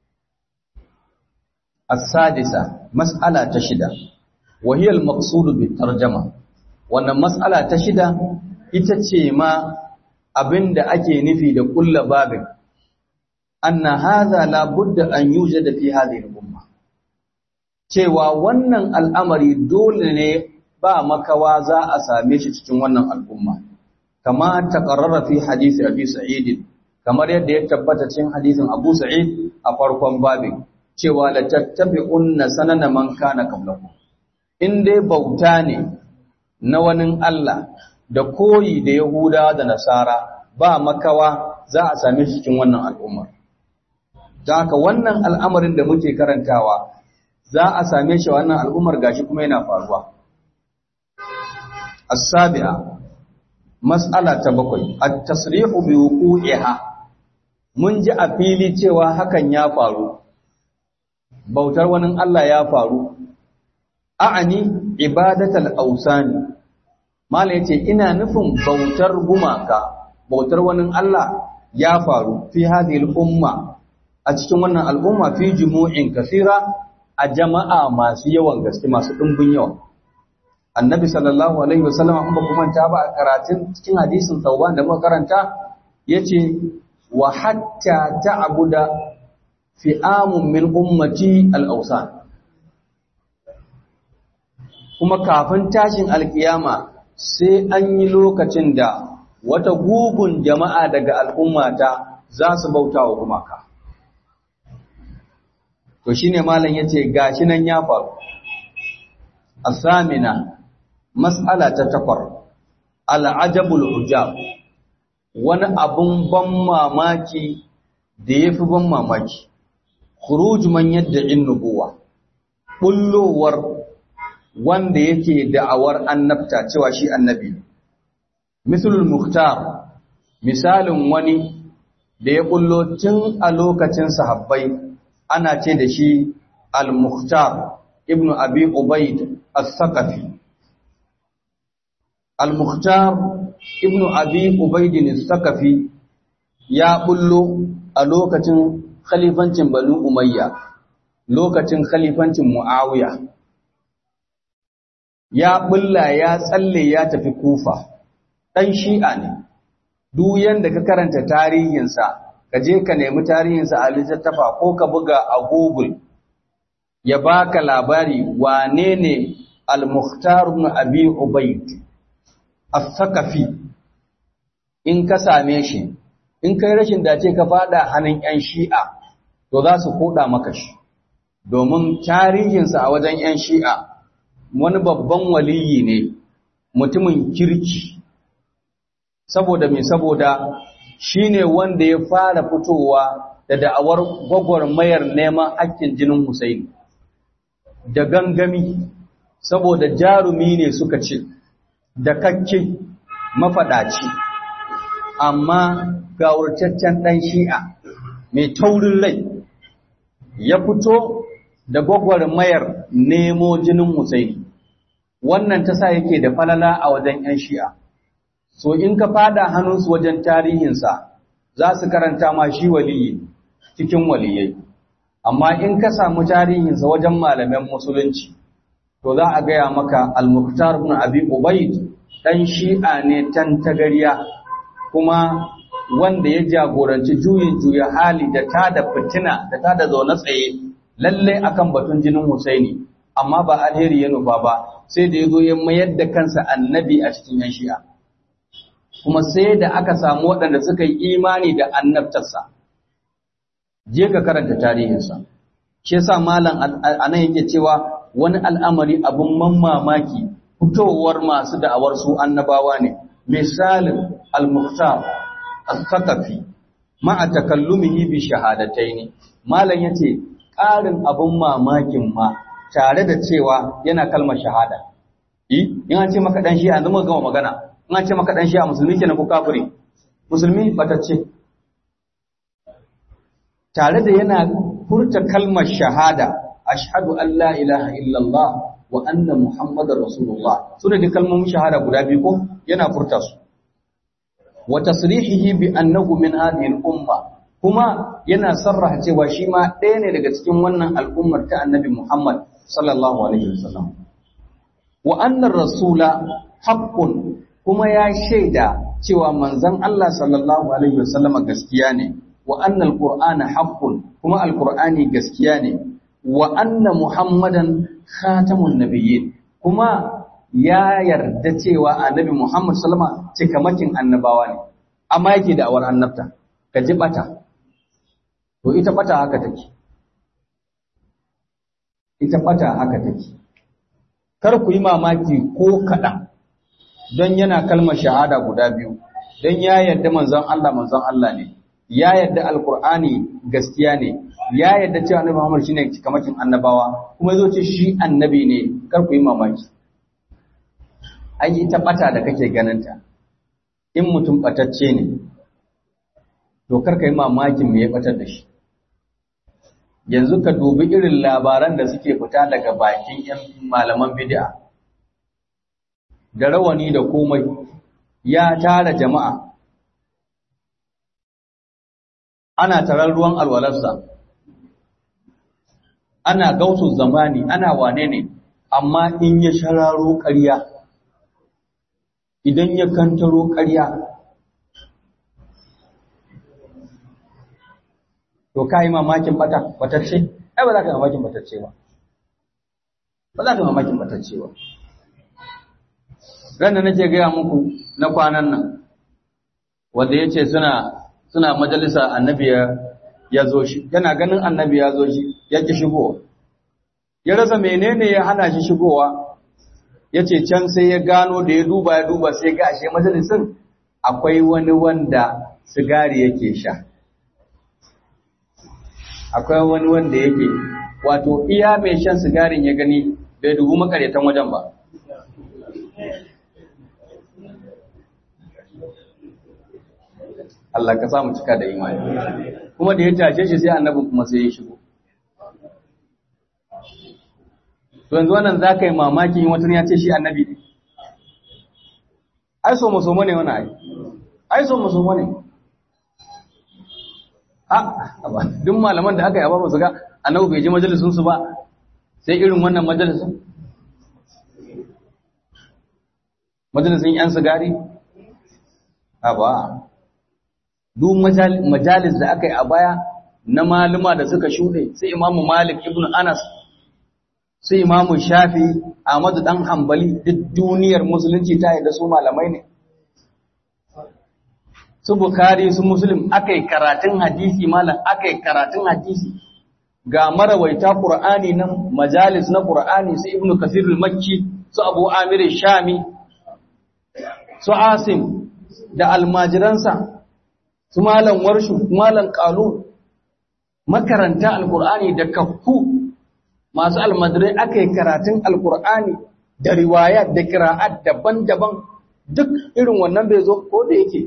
as-sadisa mas'ala ta shida wa hiya al-maqsud bi tarjama wannan mas'ala ta shida ita ce ma abinda ake nufi da kulla babin anna hadha la budda an yujada fi hadhihi al-umma cewa wannan al'amari dole ne ba makawa za a same shi cikin wannan al'umma kama taqarrara fi hadisi abi sa'id kamar yadda ya tabbata cikin hadisin abu sa'id a farkon babin cewa la tattabi'unna sanana man kana qablakum in dai bauta ne na wani Allah da koyi da Yahudawa da Nasara ba makawa za a same shi cikin wannan al'umma don haka wannan al'amarin da muke karantawa za a same shi wannan al'ummar gashi kuma yana faruwa as-sabi'a mas'ala ta bakwai at-tasrihu bi wuqu'iha mun ji a fili cewa hakan ya faru bautar wani Allah ya faru a'ani ibadatal ausani mala yace ina nufin bautar gumaka bautar wani Allah ya faru fi hadhihi umma a cikin wannan al'umma fi jumu'in kasira a jama'a masu yawan gaske masu dimbin yawa annabi sallallahu alaihi wasallam an ba kuma ta ba a karatun cikin hadisin tauban da muka karanta yace wa hatta ta'buda fi'amun min ummati al-awsan kuma kafin tashin alkiyama sai an yi lokacin da wata gugun jama'a daga al'ummata za su bauta wa gumaka to shine malam yace gashi nan ya faru asamina mas'ala ta takwar al'ajabul ujab wani abun ban mamaki da yafi ban mamaki khuruj man yadda'in nubuwa bullowar wanda yake da'awar annabta cewa shi annabi misalul muhtar misalin wani da ya bullo tun a lokacin sahabbai ana ce da shi al-muhtar ibnu abi ubaid as-saqafi al-muhtar ibnu abi ubaid as-saqafi ya bullo a lokacin khalifancin banu umayya lokacin khalifancin muawiya ya bulla ya tsalle ya tafi kufa ɗan shi'a ne duk yanda ka karanta tarihinsa ka je ka nemi tarihinsa a littattafa ko ka buga a google ya baka labari wane ne al-mukhtar ibn abi ubayd as-saqafi in ka same shi in kai rashin dace ka fada hannun yan shi'a to za su koda maka shi domin tarihinsa a wajen yan shi'a wani babban waliyi ne mutumin kirki saboda mai saboda shine wanda ya fara fitowa da da'awar gwagwarmayar neman hakkin jinin Husaini da gangami saboda jarumi ne suka ce da kakke mafadaci amma gawurtaccen dan shi'a mai taurin rai ya fito da gwagwarmayar nemo jinin Husaini wannan ta sa yake da falala a wajen 'yan shi'a so in ka fada hannunsu wajen tarihinsa za su karanta ma shi waliyi cikin waliyai amma in ka samu tarihinsa wajen malaman musulunci to za a gaya maka al-muqtar ibn abi ubayd dan shi'a ne tan tagariya kuma wanda ya jagoranci juyin juya hali da tada fitina da tada zaune tsaye lalle akan batun jinin Husaini amma ba alheri ya nufa ba sai da yazo ya mayar da kansa annabi a cikin yan shi'a kuma sai da aka samu waɗanda suka yi imani da annabtarsa je ka karanta tarihinsa shi yasa malam anan yake cewa wani al'amari abun mamaki fitowar masu da'awar su annabawa ne misalin al-muhtar al-thaqafi ma'a takallumihi bi shahadataini malam yace ƙarin abun mamakin ma tare da cewa yana kalmar shahada in an ce maka dan shi'a yanzu muka gama magana in an ce maka dan shi'a musulmi kenan ko kafiri musulmi batacce tare da yana furta kalmar shahada ashhadu an la ilaha illallah wa anna muhammadar rasulullah sune da kalmomin shahada guda biyu ko yana furta su wa tasrihihi bi annahu min hadhihi al-umma kuma yana sarraha cewa shi ma ɗaya ne daga cikin wannan al'ummar ta annabi Muhammad sallallahu alaihi wasallam wa annar rasula haqqun kuma ya shaida cewa manzon Allah sallallahu alaihi wasallama gaskiya ne wa annal qur'ana haqqun kuma alqur'ani gaskiya ne wa anna muhammadan khatamun nabiyyin kuma ya yarda cewa annabi Muhammad sallama cikamakin annabawa ne amma yake da awar annabta ka ji bata to ita bata haka take ita bata haka take kar ku yi mamaki ko kaɗan don yana kalmar shahada guda biyu don ya yarda manzon Allah manzon Allah ne ya yarda alkur'ani gaskiya ne ya yarda cewa annabi Muhammad shine cikamakin annabawa kuma yazo ce shi annabi ne kar ku yi mamaki ai ita bata da kake ganinta in mutum batacce ne to kar ka yi mamakin me ya batar da shi yanzu ka dubi irin labaran da suke fita daga bakin yan malaman bid'a da rawani da komai ya tara jama'a ana tarar ruwan alwalarsa ana gausu zamani ana wane ne amma in ya shararo ƙarya idan ya kantaro ƙarya to ka yi mamakin batacce ai ba za ka yi mamakin batacce ba ba za ka yi mamakin batacce ba ran da nake gaya muku na kwanan nan wanda ya ce suna suna majalisa annabi ya zo shi yana ganin annabi ya zo shi ya ki shigowa ya rasa menene ya hana shi shigowa ya ce can sai ya gano da ya duba ya duba sai ga ashe majalisin akwai wani wanda sigari yake sha akwai wani wanda yake wato iya mai shan sigarin ya gani bai dubu makaretan wajen ba Allah ka samu cika da imani kuma da ya tashe shi sai annabin kuma sai ya shigo to yanzu wannan za ka yi mamaki in wata ya ce shi annabi ne ai so maso ne wani ai ai so maso ne a duk malaman da aka yi ba su ga annabi bai je majalisun su ba sai irin wannan majalisun majalisun yan sigari a ba duk majalis da aka yi a baya na maluma da suka shuɗe sai imamu malik ibn anas sai imamu shafi ahmadu dan hambali duk duniyar musulunci ta da su malamai ne su bukari su muslim aka yi karatun hadisi malam aka yi karatun hadisi ga marawaita qur'ani nan majalis na qur'ani su ibnu kasir al-makki su abu amir shami su asim da almajiransa su malam warshu malam qalu makaranta alqur'ani da kaffu masu almadirai aka yi karatun alkur'ani da riwaya da kira'at daban-daban duk irin wannan bai zo ko da yake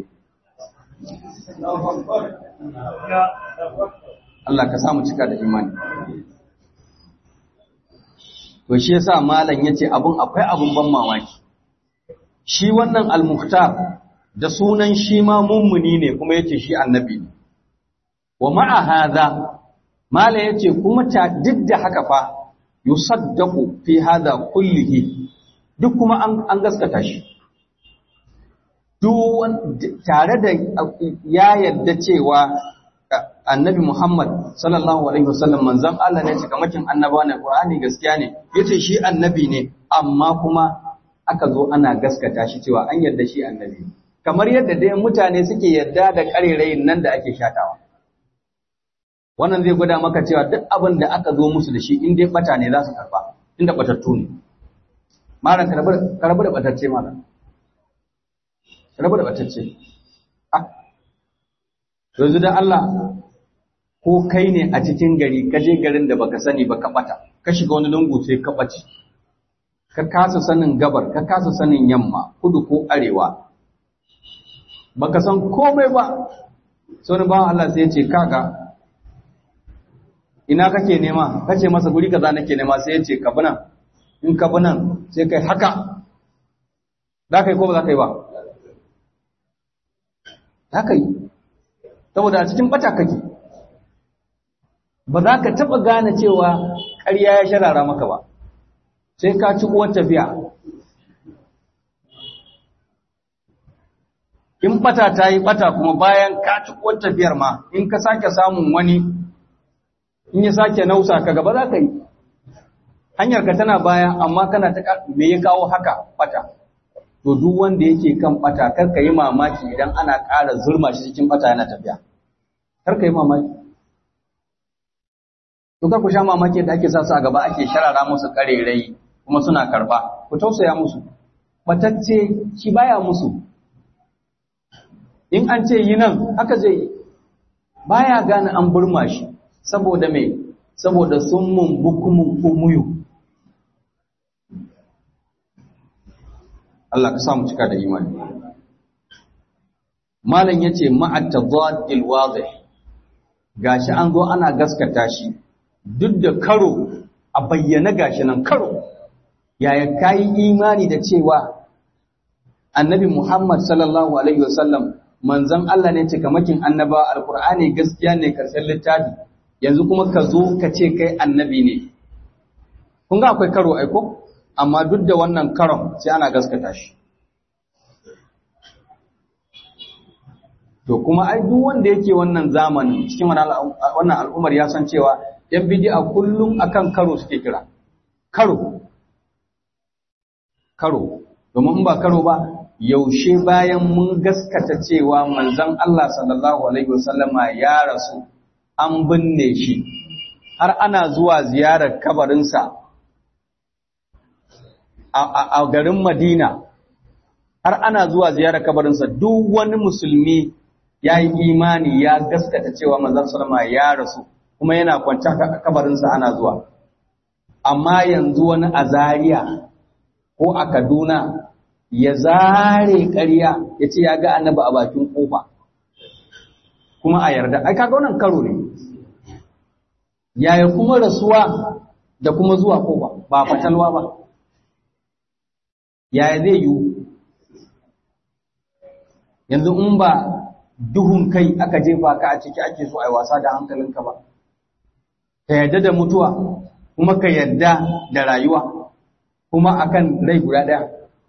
Allah ka samu cika da imani to shi yasa malam yace abun akwai abun ban mamaki shi wannan al-muhtar da sunan shi ma mummuni ne kuma yace shi annabi ne wa ma'a hadha malam yace kuma ta duk da haka fa yusaddaqu fi hadha kullihi duk kuma an an gaskata shi duk tare da ya yarda cewa annabi Muhammad sallallahu alaihi wasallam manzon Allah ne cikamakin annaba ne Qur'ani gaskiya ne yace shi annabi ne amma kuma aka zo ana gaskata shi cewa an yarda shi annabi kamar yadda dai mutane suke yarda da karerayin nan da ake shatawa wannan zai gwada maka cewa duk abin da aka zo musu da shi in dai bata ne za su karba inda batattu ne malam karbu da batacce malam karbu da batacce ah yanzu dan Allah ko kai ne a cikin gari ka je garin da baka sani baka bata ka shiga wani lungu sai ka ɓace ka kasa sanin gabar ka kasa sanin yamma kudu ko arewa baka san komai ba sai ba Allah sai ya ce kaga ina kake nema kace masa guri kaza nake nema sai ya ce ka bi nan in ka bi nan sai kai haka za ka yi ko ba za ka yi ba za ka yi saboda a cikin bata kake ba za ka taɓa gane cewa ƙarya ya sharara maka ba sai ka ci uwar tafiya in bata ta yi bata kuma bayan ka ci uwar tafiyar ma in ka sake samun wani in ya sake nausa ka gaba za ka yi hanyar ka tana baya amma kana ta me ya kawo haka bata to duk wanda yake kan bata kar ka yi mamaki idan ana ƙara zurma shi cikin bata yana tafiya kar ka yi mamaki to kar ku sha mamaki da ake sa su a gaba ake sharara musu karerai kuma suna karba ku tausaya musu batacce shi baya musu in an ce yi nan haka zai yi baya gane an burma shi saboda me saboda sun mun bukumun umuyu Allah ka samu cika da imani malam yace ma'at tadadil wadih gashi an zo ana gaskata shi duk da karo a bayyana gashi nan karo yaya kai imani da cewa annabi Muhammad sallallahu alaihi wasallam manzon Allah ne cikamakin annaba alqur'ani gaskiya ne karshen littafi yanzu kuma ka zo ka ce kai annabi ne kun ga akwai karo aiko amma duk da wannan karon sai ana gaskata shi to kuma ai duk wanda yake wannan zamanin cikin wannan al'ummar ya san cewa yan bid'a kullum akan karo suke kira karo karo domin in ba karo ba yaushe bayan mun gaskata cewa manzon Allah sallallahu alaihi wasallama ya rasu an binne shi har ana zuwa ziyarar kabarinsa a garin Madina har ana zuwa ziyarar kabarinsa duk wani musulmi ya yi imani ya gaskata cewa manzon sallama ya rasu kuma yana kwanci kabarinsa ana zuwa amma yanzu wani a Zaria ko a Kaduna ya zare ƙarya ya ce ya ga annabi a bakin kofa kuma a yarda ai kaga wannan karo ne yaya kuma rasuwa da kuma zuwa kofa ba fatalwa ba yaya zai yiwu yanzu in ba duhun kai aka jefa ka a ciki ake so a yi wasa da hankalinka ba ka yarda da mutuwa kuma ka yarda da rayuwa kuma akan rai guda ɗaya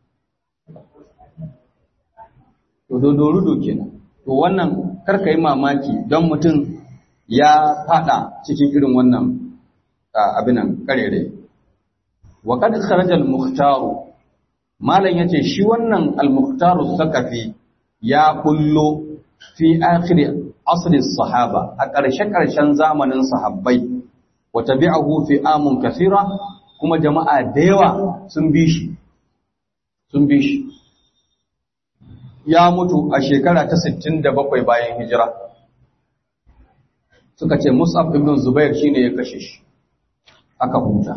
to dodorudo kenan to wannan karka yi mamaki don mutum ya fada cikin irin wannan abinan karere wa kad kharaja al-mukhtaru malan yace shi wannan al-mukhtaru sakafi ya kullo fi akhir asri sahaba a ƙarshe ƙarshen zamanin sahabbai wa tabi'ahu fi amun kathira kuma jama'a da yawa sun bi shi sun bi shi ya mutu a shekara ta 67 bayan hijira suka ce Mus'ab ibn Zubair shine ya kashe shi aka huta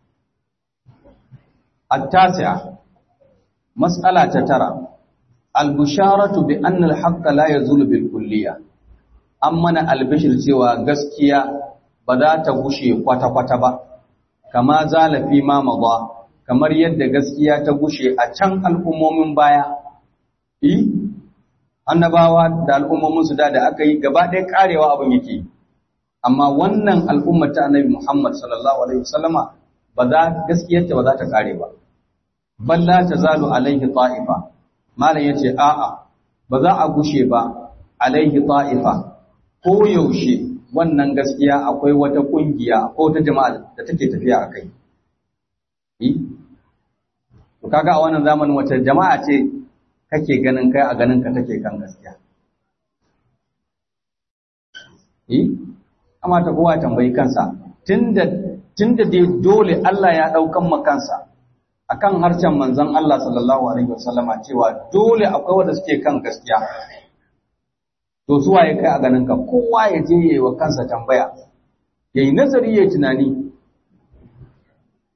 at-tasi'a mas'ala ta tara al-busharatu bi anna al-haqqa la yazulu bil kulliya amma al-bashir cewa gaskiya ba za ta gushe kwata-kwata ba kama zalafi ma madha kamar yadda gaskiya ta gushe a can al'ummomin baya yi annabawa da al'ummominsu da da aka yi gaba ɗaya ƙarewa abin yake amma wannan al'ummar ta annabi Muhammad sallallahu alaihi wasallama ba za gaskiyarta ba za ta ƙare ba balla ta zalu alaihi ta'ifa malam yace a'a ba za a gushe ba alaihi ta'ifa ko yaushe wannan gaskiya akwai wata kungiya ko wata jama'a da take tafiya akai to kaga a wannan zamanin wata jama'a ce kake ganin kai a ganin ka take kan gaskiya eh amma ta kowa tambayi kansa tunda tunda dai dole Allah ya daukan makansa akan harcen manzon Allah sallallahu alaihi wasallama cewa dole akwai wanda suke kan gaskiya to su waye kai a ganin ka kowa ya je yayi wa kansa tambaya yayi nazari yayi tunani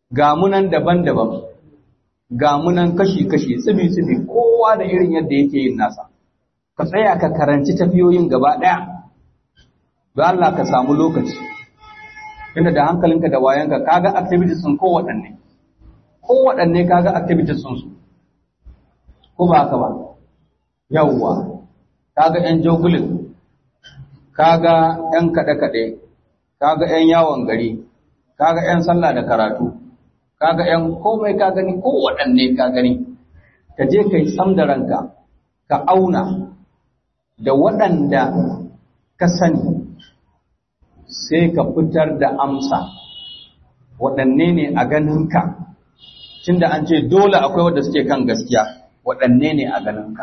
ga munan daban-daban ga munan kashi-kashi tsibi-tsibi kowa da irin yadda yake yin nasa ka tsaya ka karanci tafiyoyin gaba ɗaya don Allah ka samu lokaci inda da hankalinka da wayanka kaga activities sun kowaɗanne kowaɗanne kaga activities sun su ko ba haka ba yawwa kaga yan jogulin kaga yan kaɗe-kaɗe kaga yan yawon gari kaga yan sallah da karatu kaga yan komai ka gani kowaɗanne ka gani ka je ka yi sam da ranka ka auna da waɗanda ka sani sai ka fitar da amsa waɗanne ne a ganinka tunda an ce dole akwai wadda suke kan gaskiya waɗanne ne a ganinka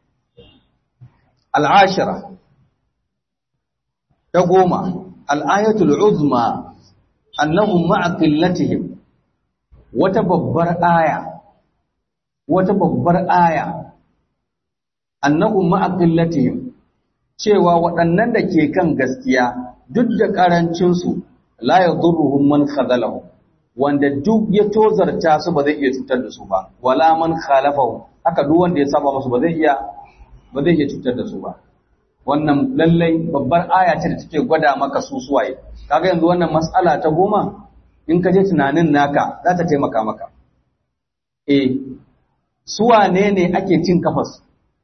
al'ashira ta goma al'ayatul uzma annahum ma'a qillatihim wata babbar aya wata babbar aya annahum ma'a qillatihim cewa waɗannan da ke kan gaskiya duk da ƙarancinsu la ya zurruhun man khazalahu wanda duk ya tozarta su ba zai iya cutar da su ba wala man khalafahu haka duk wanda ya saba musu ba zai iya ba zai iya cutar da su ba wannan lallai babbar aya ce da take gwada maka su suwaye kaga yanzu wannan mas'ala ta goma in ka je tunanin naka za ta taimaka maka eh suwane ne ake cin kafarsu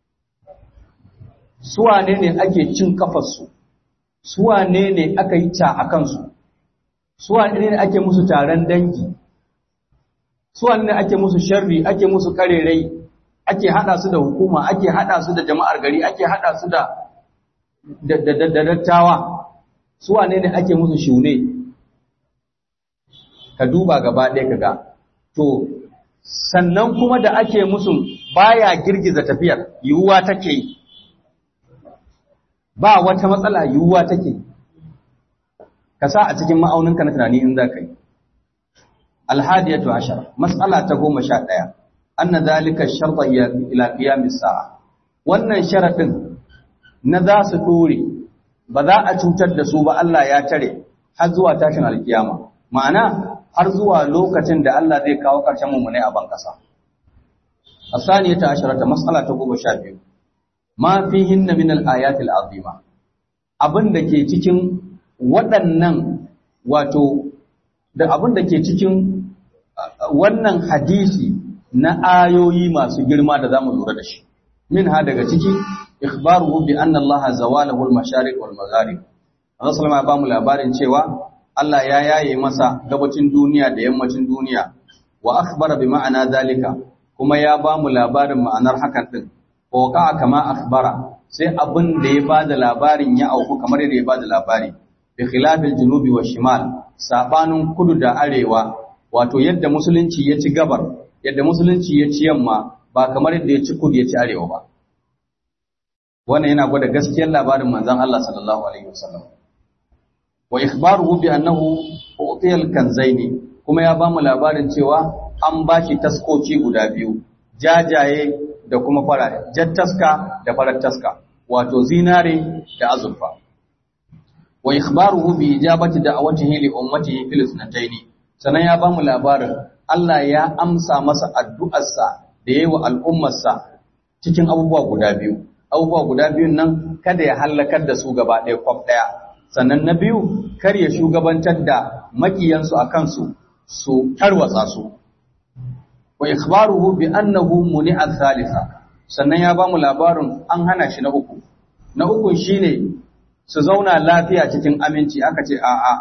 suwane ne ake cin kafarsu suwane ne aka yi ta a kansu suwane ne ake musu taron dangi suwane ne ake musu sharri ake musu karerai ake hada su da hukuma ake hada su da jama'ar gari ake hada su da da dattawa suwane ne ake musu shune ka duba gaba ɗaya ka ga to sannan kuma da ake musu baya girgiza tafiyar yiwuwa take yi ba wata matsala yiwuwa take ka sa a cikin ma'auninka na tunani in za ka yi alhadiyatu ashara mas'ala ta goma sha ɗaya anna zalika sharta ila qiyamis sa'a wannan sharadin na za su dore ba za a cutar da su ba Allah ya tare har zuwa tashin alkiyama ma'ana har zuwa lokacin da Allah zai kawo ƙarshen mummune a ban ƙasa asaniyata asharata mas'ala ta goma sha biyu ma fihinna min al-ayati al-azima abin da ke cikin waɗannan wato da abin da ke cikin wannan hadisi na ayoyi masu girma da zamu lura da shi min ha daga ciki ikhbaruhu bi anna Allah zawalahu al-mashariq wal magharib Allah sallama ya bamu labarin cewa Allah ya yaye masa gabacin duniya da yammacin duniya wa akhbara bi ma'ana zalika kuma ya bamu labarin ma'anar hakan din Koka kama akhbara sai abin da ya bada labarin ya auku kamar yadda ya bada labari bi khilafil junubi wa shimal sabanin kudu da arewa wato yadda musulunci ya ci gabar yadda musulunci ya ci yamma ba kamar yadda ya ci kudu ya ci arewa ba wannan yana gwada gaskiyar labarin manzon Allah sallallahu alaihi wasallam wa ikhbaruhu bi annahu utiya al-kanzaini kuma ya bamu labarin cewa an bashi taskoci guda biyu jajaye da kuma farare jar taska da farar taska wato zinare da azurfa wa ikhbaruhu bi ijabati da'awatihi li ummatihi fil sunataini sanan ya bamu labarin Allah ya amsa masa addu'arsa da yayi wa al'ummarsa cikin abubuwa guda biyu abubuwa guda biyun nan kada ya halakar da su gaba ɗaya kwaf ɗaya sannan na biyu kar ya shugabantar da makiyansu a kansu su tarwatsa su wa ikhbaruhu bi annahu muni'a thalitha sannan ya bamu labarin an hana shi na uku na uku shine su zauna lafiya cikin aminci aka ce a a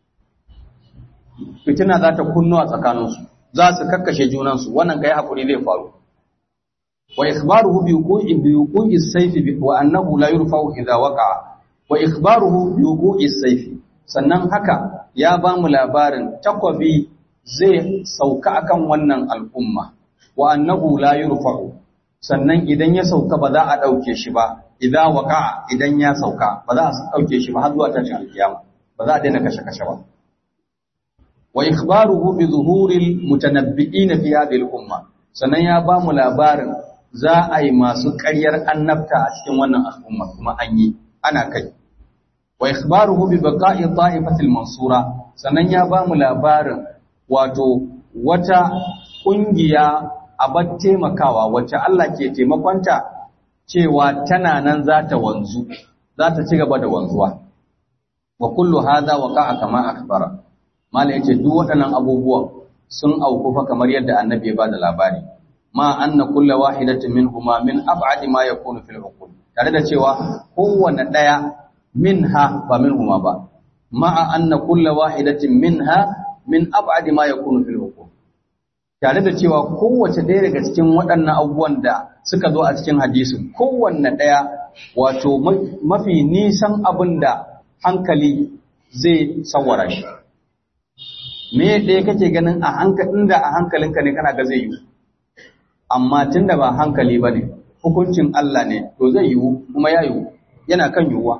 fitina za ta kunno a tsakaninsu za su kakkashe junansu wannan kai hakuri zai faru wa ikhbaruhu bi wuqu'i bi wuqu'i sayfi wa annahu la yurfa'u idha waqa'a wa ikhbaruhu bi wuqu'i sayfi sannan haka ya bamu labarin takwabi zai sauka akan wannan al'umma wa annahu la yurfa'u sannan idan ya sauka ba za a dauke shi ba idza waqa'a idan ya sauka ba za a dauke shi ba har zuwa tashin alkiyama ba za a daina kashe kashe ba wa ikhbaruhu bi zuhuril mutanabbi'in fi hadhihi al-umma sannan ya ba mu labarin za a yi masu ƙaryar annabta a cikin wannan al'umma kuma an yi ana kai wa ikhbaruhu bi baqa'i ta'ifatil mansura sannan ya ba mu labarin wato wata ƙungiya abar taimakawa wacce Allah ke taimakonta cewa tana nan za ta wanzu za ta ci gaba da wanzuwa wa kullu hadha waqa'a kama akbara mala yace duk waɗannan abubuwan sun auku fa kamar yadda annabi ya bada labari ma anna kullu wahidatin minhuma min ab'adi ma yakunu fil uqul tare da cewa kowanne daya minha ba minhuma ba ma anna kullu wahidatin minha min ab'adi ma yakunu fil uqul tare da cewa kowace ɗaya daga cikin waɗannan abubuwan da suka zo a cikin hadisin kowanne ɗaya wato mafi nisan abin da hankali zai sawara shi me ɗaya kake ganin a hankalin da a hankalinka ne kana ga zai yi amma tun da ba hankali ba ne hukuncin Allah ne to zai yiwu kuma ya yiwu yana kan yiwuwa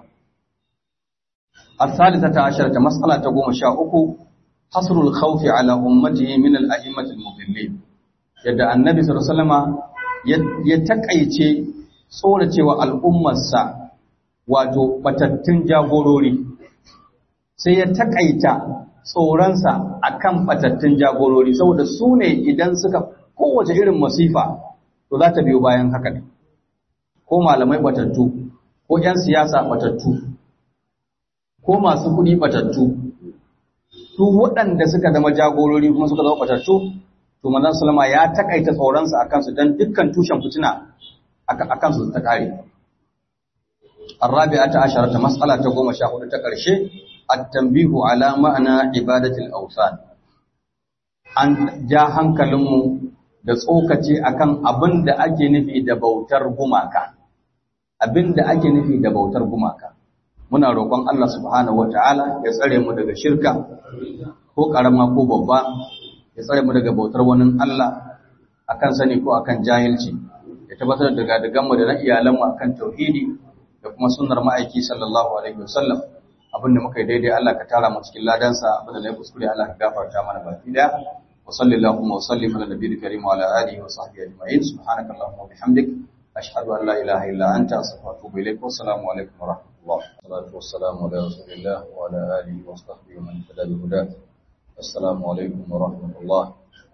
الثالثة عشرة مسألة تقوم شاء حصر الخوف على أمته من الأئمة المضلين yadda annabi sallallahu alaihi wasallama ya takaice tsoracewa al'ummarsa wato batattun jagorori sai ya takaita tsoronsa akan batattun jagorori saboda su ne idan suka kowace irin masifa to za ta biyo bayan haka ne ko malamai batattu ko 'yan siyasa batattu ko masu kuɗi batattu su waɗanda suka zama jagorori kuma suka zama batattu to manzon sallama ya takaita tsoronsa akan su dan dukkan tushen fitina akan su ta kare الرابعة عشرة مسألة تقوم شاهد تقرشي التنبيه على معنى عبادة الأوثان an ja hankalinmu da tsokaci akan abin da ake nufi da bautar gumaka abin da ake nufi da bautar gumaka muna roƙon Allah subhanahu wataala ya tsare mu daga shirka ko ƙarama ko babba ya tsare mu daga bautar wani Allah akan sani ko akan jahilci ya tabbatar da daga mu da na iyalanmu akan tauhidi da kuma sunnar ma'aiki sallallahu alaihi wasallam abinda muka yi daidai Allah ka tara mu cikin ladansa abinda na yi kuskure Allah ka gafarta mana baki daya wa sallallahu wa sallim ala nabiyil karim wa ala alihi wa sahbihi ajma'in subhanaka allahumma wa bihamdik ashhadu an la ilaha illa anta astaghfiruka wa atubu ilaik wa assalamu alaikum wa rahmatullah salatu wassalamu ala rasulillah wa ala alihi wa sahbihi wa man tada bi hudah assalamu alaikum wa rahmatullah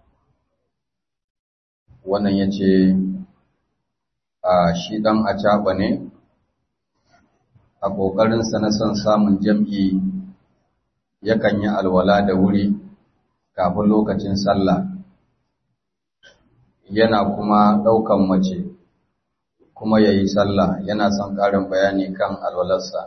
wannan yace a shi dan acaba ne a ƙoƙarinsa na son samun jam'i yakan yi alwala da wuri kafin lokacin sallah yana kuma ɗaukan mace kuma ya yi sallah yana son ƙarin bayani kan alwalarsa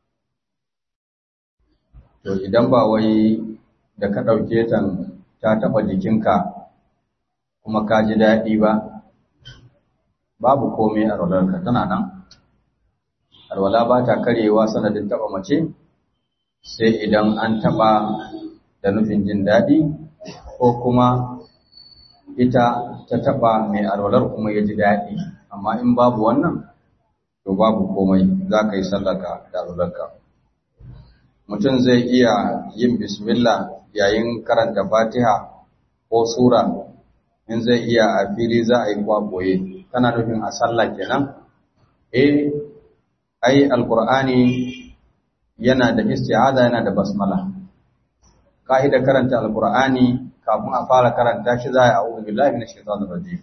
to idan ba wai da ka ɗauke ta ta taɓa jikinka kuma ka ji daɗi ba babu komai alwalarka tana nan alwala ba ta karewa sanadin taba mace sai idan an taba da nufin jin daɗi ko kuma ita ta taba mai alwalar kuma ya ji daɗi amma in babu wannan to babu komai za ka yi sallaka da alwalarka mutum zai iya yin bismillah yayin karanta fatiha ko sura in zai iya a fili za a yi kwaboye kana nufin a sallah kenan eh ai alqur'ani yana da isti'aza yana da basmala kaida karanta alqur'ani kafin a fara karanta shi za a a'udhu billahi minash shaitanir rajim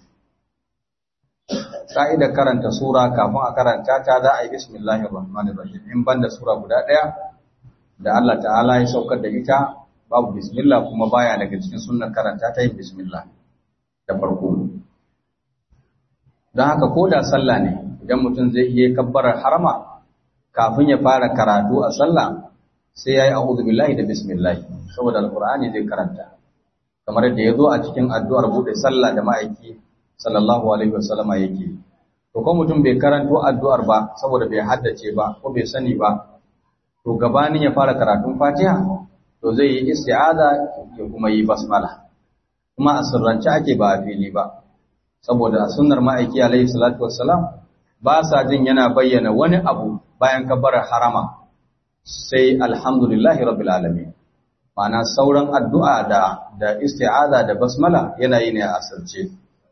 kaida karanta sura kafin a karanta ta za a yi bismillahir rahmanir rahim in banda sura guda daya da Allah ta'ala ya saukar da ita babu bismillah kuma baya daga cikin sunnar karanta ta yin bismillah da farko don haka ko da sallah ne idan mutum zai iya kabbarar harama kafin ya fara karatu a sallah sai ya yi a'udhu billahi da bismillah saboda alqur'ani zai karanta kamar yadda ya zo a cikin addu'ar bude sallah da ma'aiki sallallahu alaihi wasallama yake to ko mutum bai karanto addu'ar ba saboda bai haddace ba ko bai sani ba to gabanin ya fara karatun fatiha to zai yi isti'aza ya kuma yi basmala kuma a sirrance ake ba a fili ba saboda a sunnar ma'aiki alaihi salatu wassalam ba sa jin yana bayyana wani abu bayan kabbarar harama sai alhamdulillahi rabbil alamin ma'ana sauran addu'a da da isti'aza da basmala yana yi ne a asirce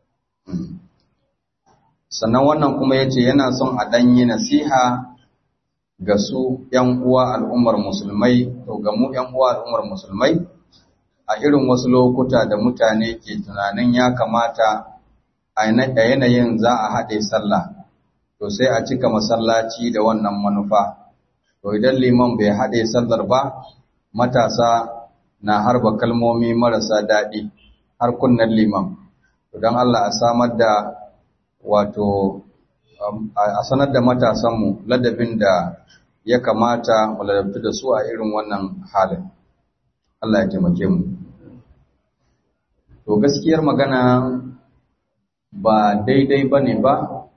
sannan wannan kuma yace yana son a dan yi nasiha ga su ‘yan uwa al'ummar musulmai, to ga mu ‘yan uwa al'ummar musulmai, a irin wasu lokuta da mutane ke tunanin ya kamata a yanayin za a haɗe sallah to sai a cika masallaci da wannan manufa to idan liman bai haɗe sallar ba matasa na harba kalmomi marasa daɗi har kunnen liman to don Allah a samar da wato a sanar da matasanmu ladabin da ya kamata mu ladabtu da su a irin wannan halin Allah ya taimake mu to gaskiyar magana ba daidai bane ba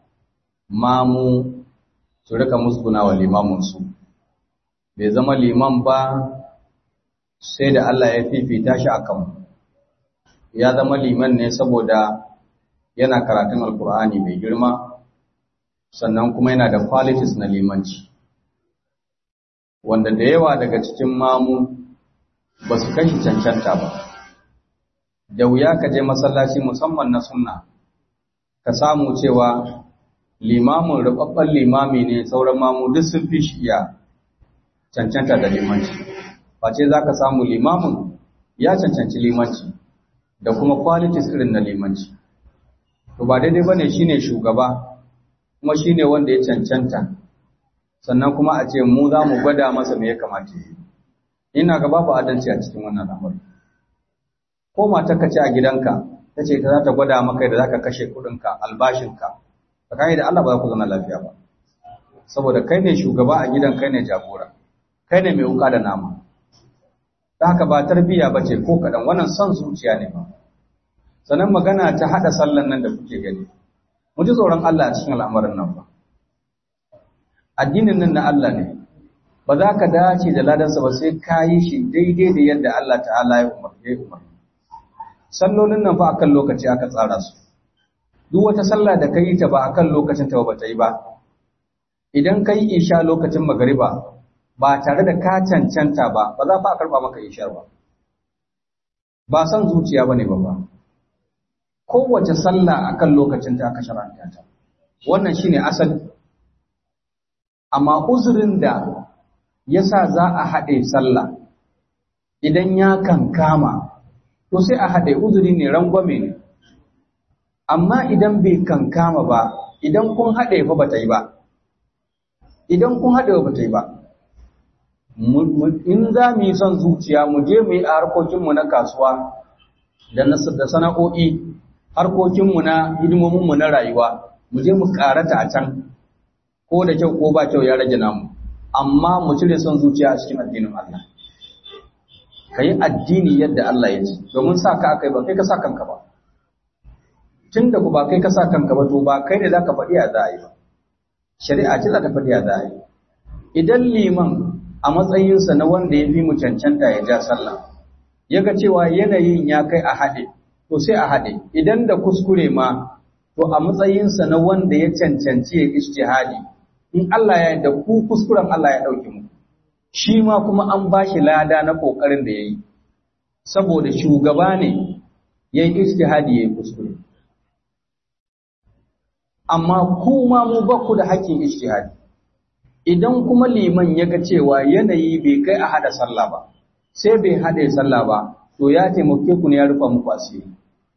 mamu su rika musguna wa limaminsu bai zama liman ba sai da Allah ya fifita shi a kanmu ya zama liman ne saboda yana karatun alkur'ani mai girma sannan kuma yana da qualities na limanci wanda da yawa daga cikin mamu ba su kashi cancanta ba da wuya ka je masallaci musamman na sunna ka samu cewa limamin rubabban limami ne sauran mamu duk sun fi shi iya cancanta da limanci face za ka samu limamin ya cancanci limanci da kuma qualities irin na limanci to ba daidai bane shine shugaba kuma shine wanda ya cancanta sannan kuma a ce mu za mu gwada masa me ya kamata yi ina ga babu adalci a cikin wannan al'amari ko matar ka ce a gidanka ta ce ta za ta gwada maka da za ka kashe kuɗinka albashinka tsakani da Allah ba za ku zama lafiya ba saboda kai ne shugaba a gidan kai ne jagora kai ne mai wuka da nama ta haka ba tarbiyya ba ce ko kaɗan wannan son zuciya ne ba sannan magana ta haɗa sallan nan da kuke gani mu ji tsoron Allah a cikin al'amarin nan ba addinin nan na Allah ne ba za ka dace da ladansa ba sai ka yi shi daidai da yadda Allah ta'ala ya umarce umar sallolin nan fa akan lokaci aka tsara su duk wata sallah da ka yi ta ba akan lokacin ta ba ta yi ba idan ka yi isha lokacin magariba ba tare da ka cancanta ba ba za fa a karba maka ishar ba ba san zuciya bane ba ba kowace sallah akan lokacin ta aka sharanta ta wannan shine asali amma uzurin da yasa za a haɗe sallah idan ya kankama to sai a haɗe uzuri ne rangwame ne amma idan bai kankama ba idan kun haɗe fa bata yi ba idan kun haɗe ba bata yi ba in za mu yi son zuciya mu je mu yi a harkokinmu na kasuwa da sana'o'i harkokinmu na hidimominmu na rayuwa mu je mu karata a can ko da kyau ko ba kyau ya rage namu amma mu cire son zuciya a cikin addinin Allah ka yi addini yadda Allah ya ce domin sa ka aka yi ba kai ka sa kanka ba tun da ku ba kai ka sa kanka ba to ba kai ne za ka faɗi a za a yi ba shari'a ce za ta faɗi a za a yi idan liman a matsayinsa na wanda ya fi mu cancanta ya ja sallah ya ga cewa yanayin ya kai a haɗe to sai a haɗe idan da kuskure ma to a matsayinsa na wanda ya cancanci ya ijtihadi in Allah ya da ku kuskuren Allah ya ɗauki mu shi ma kuma an ba shi lada na ƙoƙarin da ya yi saboda shugaba ne ya yi ijtihadi ya yi kuskure amma kuma mu ba ku da haƙƙin ijtihadi idan kuma liman ya ga cewa yanayi bai kai a hada sallah ba sai bai hada sallah ba to ya taimake ku ne ya rufa muku asiri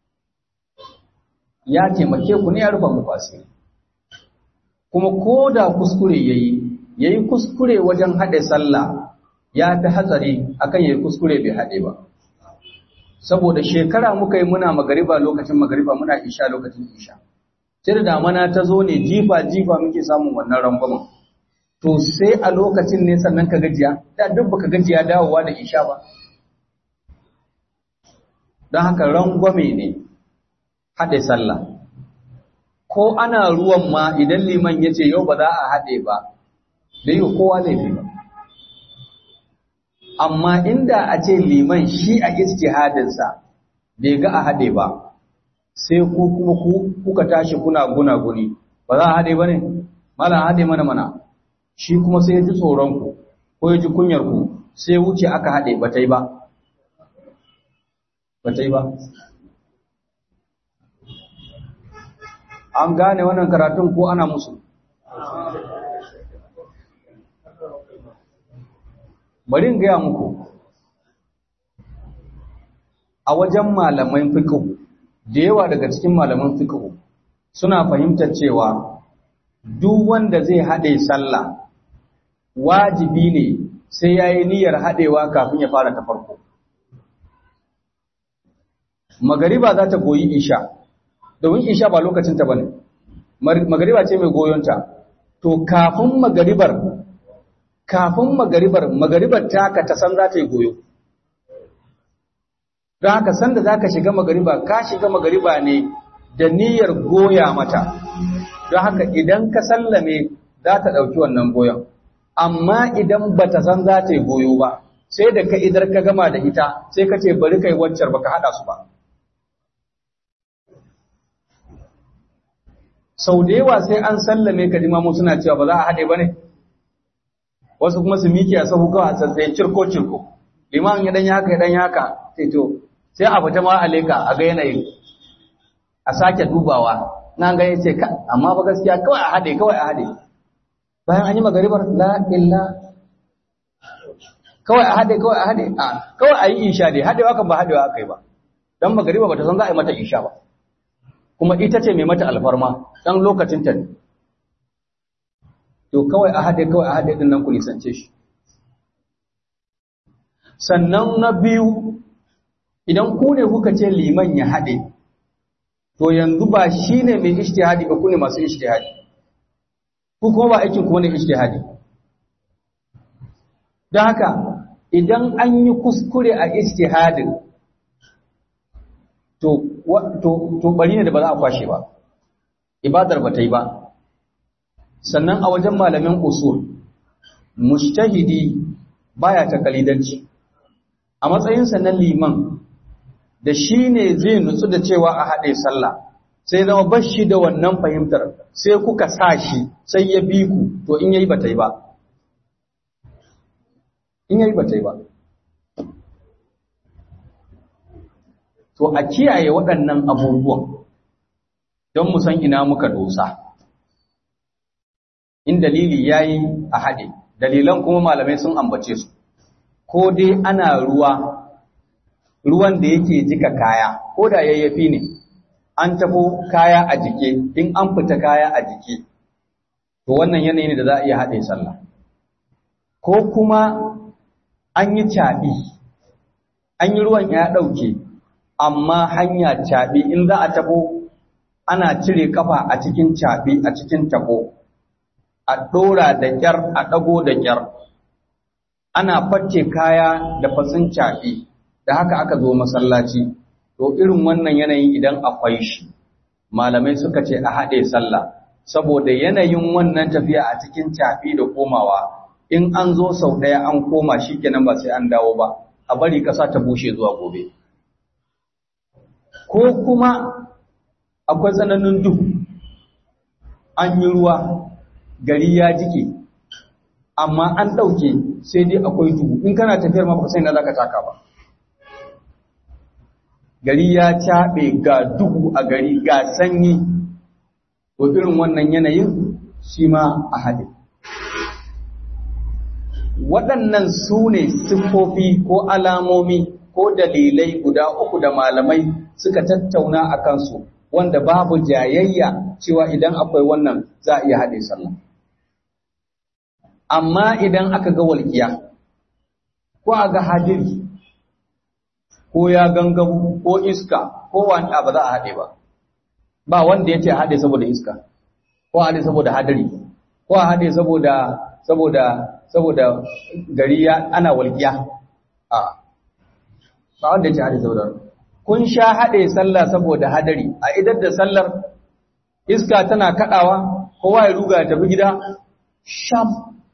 ya taimake ku ne ya rufa muku asiri kuma ko da kuskure yayi yayi kuskure wajen hada sallah ya fi hatsari akan yayi kuskure bai hade ba saboda shekara muka yi muna magariba lokacin magariba muna isha lokacin isha sai da damana ta zo ne jifa jifa muke samun wannan rangwamen to sai a lokacin ne sannan ka gajiya da duk baka gajiya dawowa da isha ba don haka rangwame ne haɗe sallah ko ana ruwan ma idan liman ya ce yau ba za a haɗe ba da yi kowa zai fi ba amma inda a ce liman shi a ijtihadinsa bai ga a haɗe ba sai ku kuma kuka tashi kuna guna guni ba za a haɗe ba ne mala haɗe mana mana shi kuma sai ya ji tsoronku ko ya ji kunyarku sai wuce aka haɗe ba ta yi ba ba ta yi ba an gane wannan karatun ko ana musu bari in gaya muku a wajen malaman fiqh da yawa daga cikin malaman fiqh suna fahimtar cewa duk wanda zai haɗe sallah wajibi ne sai ya yi niyyar haɗewa kafin ya fara ta farko. Magariba za ta goyi isha, domin isha ba lokacinta ba ne, magariba ce mai goyonta, to kafin magaribar, kafin magaribar, magaribar taka ta san za ta yi goyo. Don haka sanda za ka shiga magariba, ka shiga magariba ne da niyyar goya mata, don haka idan ka sallame za ta ɗauki wannan goyon. amma idan bata san za ta yi goyo ba sai da ka idar ka gama da ita sai ka ce bari kai waccar baka hada su ba sau da yawa sai an sallame ka jimamu suna cewa ba za a haɗe ba ne wasu kuma su miki a sahu kawai a tsatsaye cirko cirko liman ya dan haka ya dan haka sai to sai a fita ma a leka a ga yanayin a sake dubawa na ga yace ka amma ba gaskiya kawai a haɗe kawai a haɗe bayan an yi magaribar la illa kawai a haɗe kawai a haɗe a kawai a yi isha dai haɗewa kan ba haɗewa aka yi ba don magariba ba ta san za a yi mata isha ba kuma ita ce mai mata alfarma ɗan lokacin ta ne to kawai a haɗe kawai a haɗe ɗin nan ku nisance shi sannan na biyu idan ku ne kuka ce liman ya haɗe to yanzu ba shi ne mai ishtihadi ba ku ne masu ishtihadi ku kuma ba aikin ku ne ijtihadi don haka idan an yi kuskure a ijtihadin to to to bari ne da ba za a kwashe ba ibadar ba ta yi ba sannan a wajen malamin usul mujtahidi baya ta kalidanci a matsayinsa na liman da shi ne zai nutsu da cewa a haɗe sallah sai zama bashi da wannan fahimtar sai kuka sa shi sai ya bi ku to in yayi bata yi ba in yayi bata yi ba to a kiyaye waɗannan abubuwan don mu san ina muka dosa in dalili yayi a haɗe dalilan kuma malamai sun ambace su ko dai ana ruwa ruwan da yake jika kaya ko da yayyafi ne an tafo kaya a jike in an fita kaya a jike to wannan yanayi ne da za a iya haɗe sallah ko kuma an yi caɓi an yi ruwan ya ɗauke amma hanya caɓi in za a tafo ana cire kafa a cikin caɓi a cikin tabo a ɗora da ƙyar a ɗago da ƙyar ana facce kaya da fatsin caɓi da haka aka zo masallaci to irin wannan yanayin idan akwai shi malamai suka ce a haɗe sallah saboda yanayin wannan tafiya a cikin caɓi da komawa in an zo sau ɗaya an koma shi kenan ba sai an dawo ba a bari ƙasa ta bushe zuwa gobe ko kuma akwai tsananin duhu an yi ruwa gari ya jike amma an ɗauke sai dai akwai duhu in kana tafiyar ma ba sai na za ka taka ba gari ya caɓe ga duhu a gari ga sanyi to irin wannan yanayin shi ma a haɗe waɗannan su ne siffofi ko alamomi ko dalilai guda uku da malamai suka tattauna a kansu wanda babu jayayya cewa idan akwai wannan za a iya haɗe sallah amma idan aka ga walƙiya ko a ga hadiri ko ya gangamu ko iska ko wani ba za a haɗe ba ba wanda ya ce a haɗe saboda iska ko a haɗe saboda hadiri ko a haɗe saboda saboda saboda gari ya ana walƙiya a ba wanda ya ce haɗe saboda kun sha haɗe sallah saboda hadari a idar da sallar iska tana kaɗawa kowa ya ruga ya tafi gida sham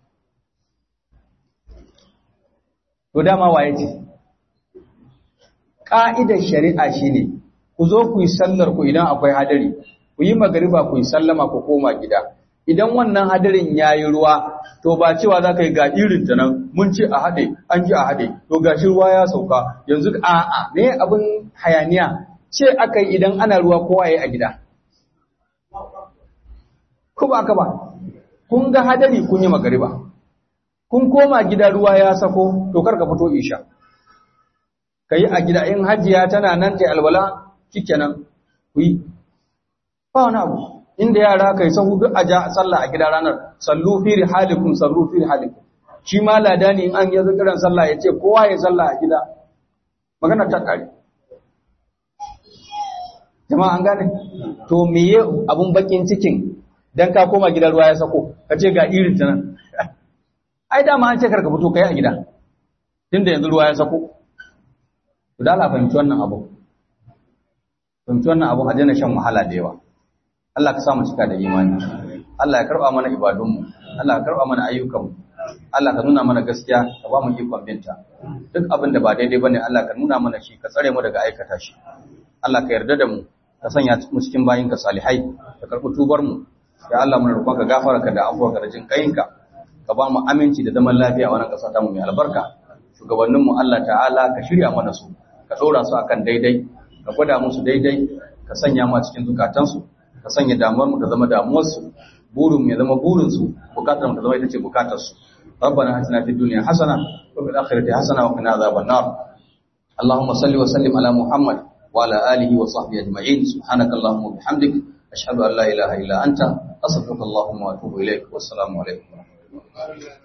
to dama waye ce ƙa'idar shari'a shine ku zo ku yi sallar ku idan akwai hadari ku yi magariba ku yi sallama ku koma gida idan wannan hadarin ya yi ruwa to ba cewa za ka yi ga irin ta nan mun ce a haɗe an ji a haɗe to ga shi ruwa ya sauka yanzu a'a ne abin hayaniya ce aka yi idan ana ruwa kowa ya yi a gida ko ba ka ba kun ga hadari kun yi magariba kun koma gida ruwa ya sako to kar ka fito isha kai a gida in hajiya tana nan ta alwala shikenan ku yi ba wani abu inda yara kai sahu duk a ja sallah a gida ranar sallu fi rihalikum sallu fi rihalikum shi ma ladani in an yanzu kiran sallah ya ce kowa ya sallah a gida magana ta kare jama'a an gane to meye abun bakin cikin dan ka koma gidan ruwa ya sako ka ce ga irin ta nan ai dama an ce karka fito kai a gida tunda yanzu ruwa ya sako to da Allah fahimci wannan abu fahimci wannan abu a daina shan wahala da yawa Allah ka sa mu cika da imani Allah ya karba mana ibadunmu Allah ya karba mana ayyukanmu Allah ka nuna mana gaskiya ka ba mu ikon binta duk abin da ba daidai bane Allah ka nuna mana shi ka tsare mu daga aikata shi Allah ka yarda da mu ka sanya mu cikin bayinka salihai ka karbi tubar mu ya Allah muna roƙon ka gafara ka da afuwa ka da jin kayinka ka ba mu aminci da zaman lafiya a wannan ƙasa ta mu mai albarka shugabannin mu Allah ta'ala ka shirya mana su ka ɗora su akan daidai ka gwada musu daidai ka sanya mu a cikin zukatansu ka sanya damuwar mu ta zama damuwarsu burin mu ya zama burin su bukatar mu ta zama ita ce bukatar su ربنا اتنا في الدنيا حسنه وفي الاخره حسنه وقنا عذاب النار اللهم صل وسلم على محمد وعلى اله وصحبه اجمعين سبحانك اللهم وبحمدك اشهد ان لا اله الا انت استغفرك اللهم واتوب اليك والسلام عليكم ورحمه الله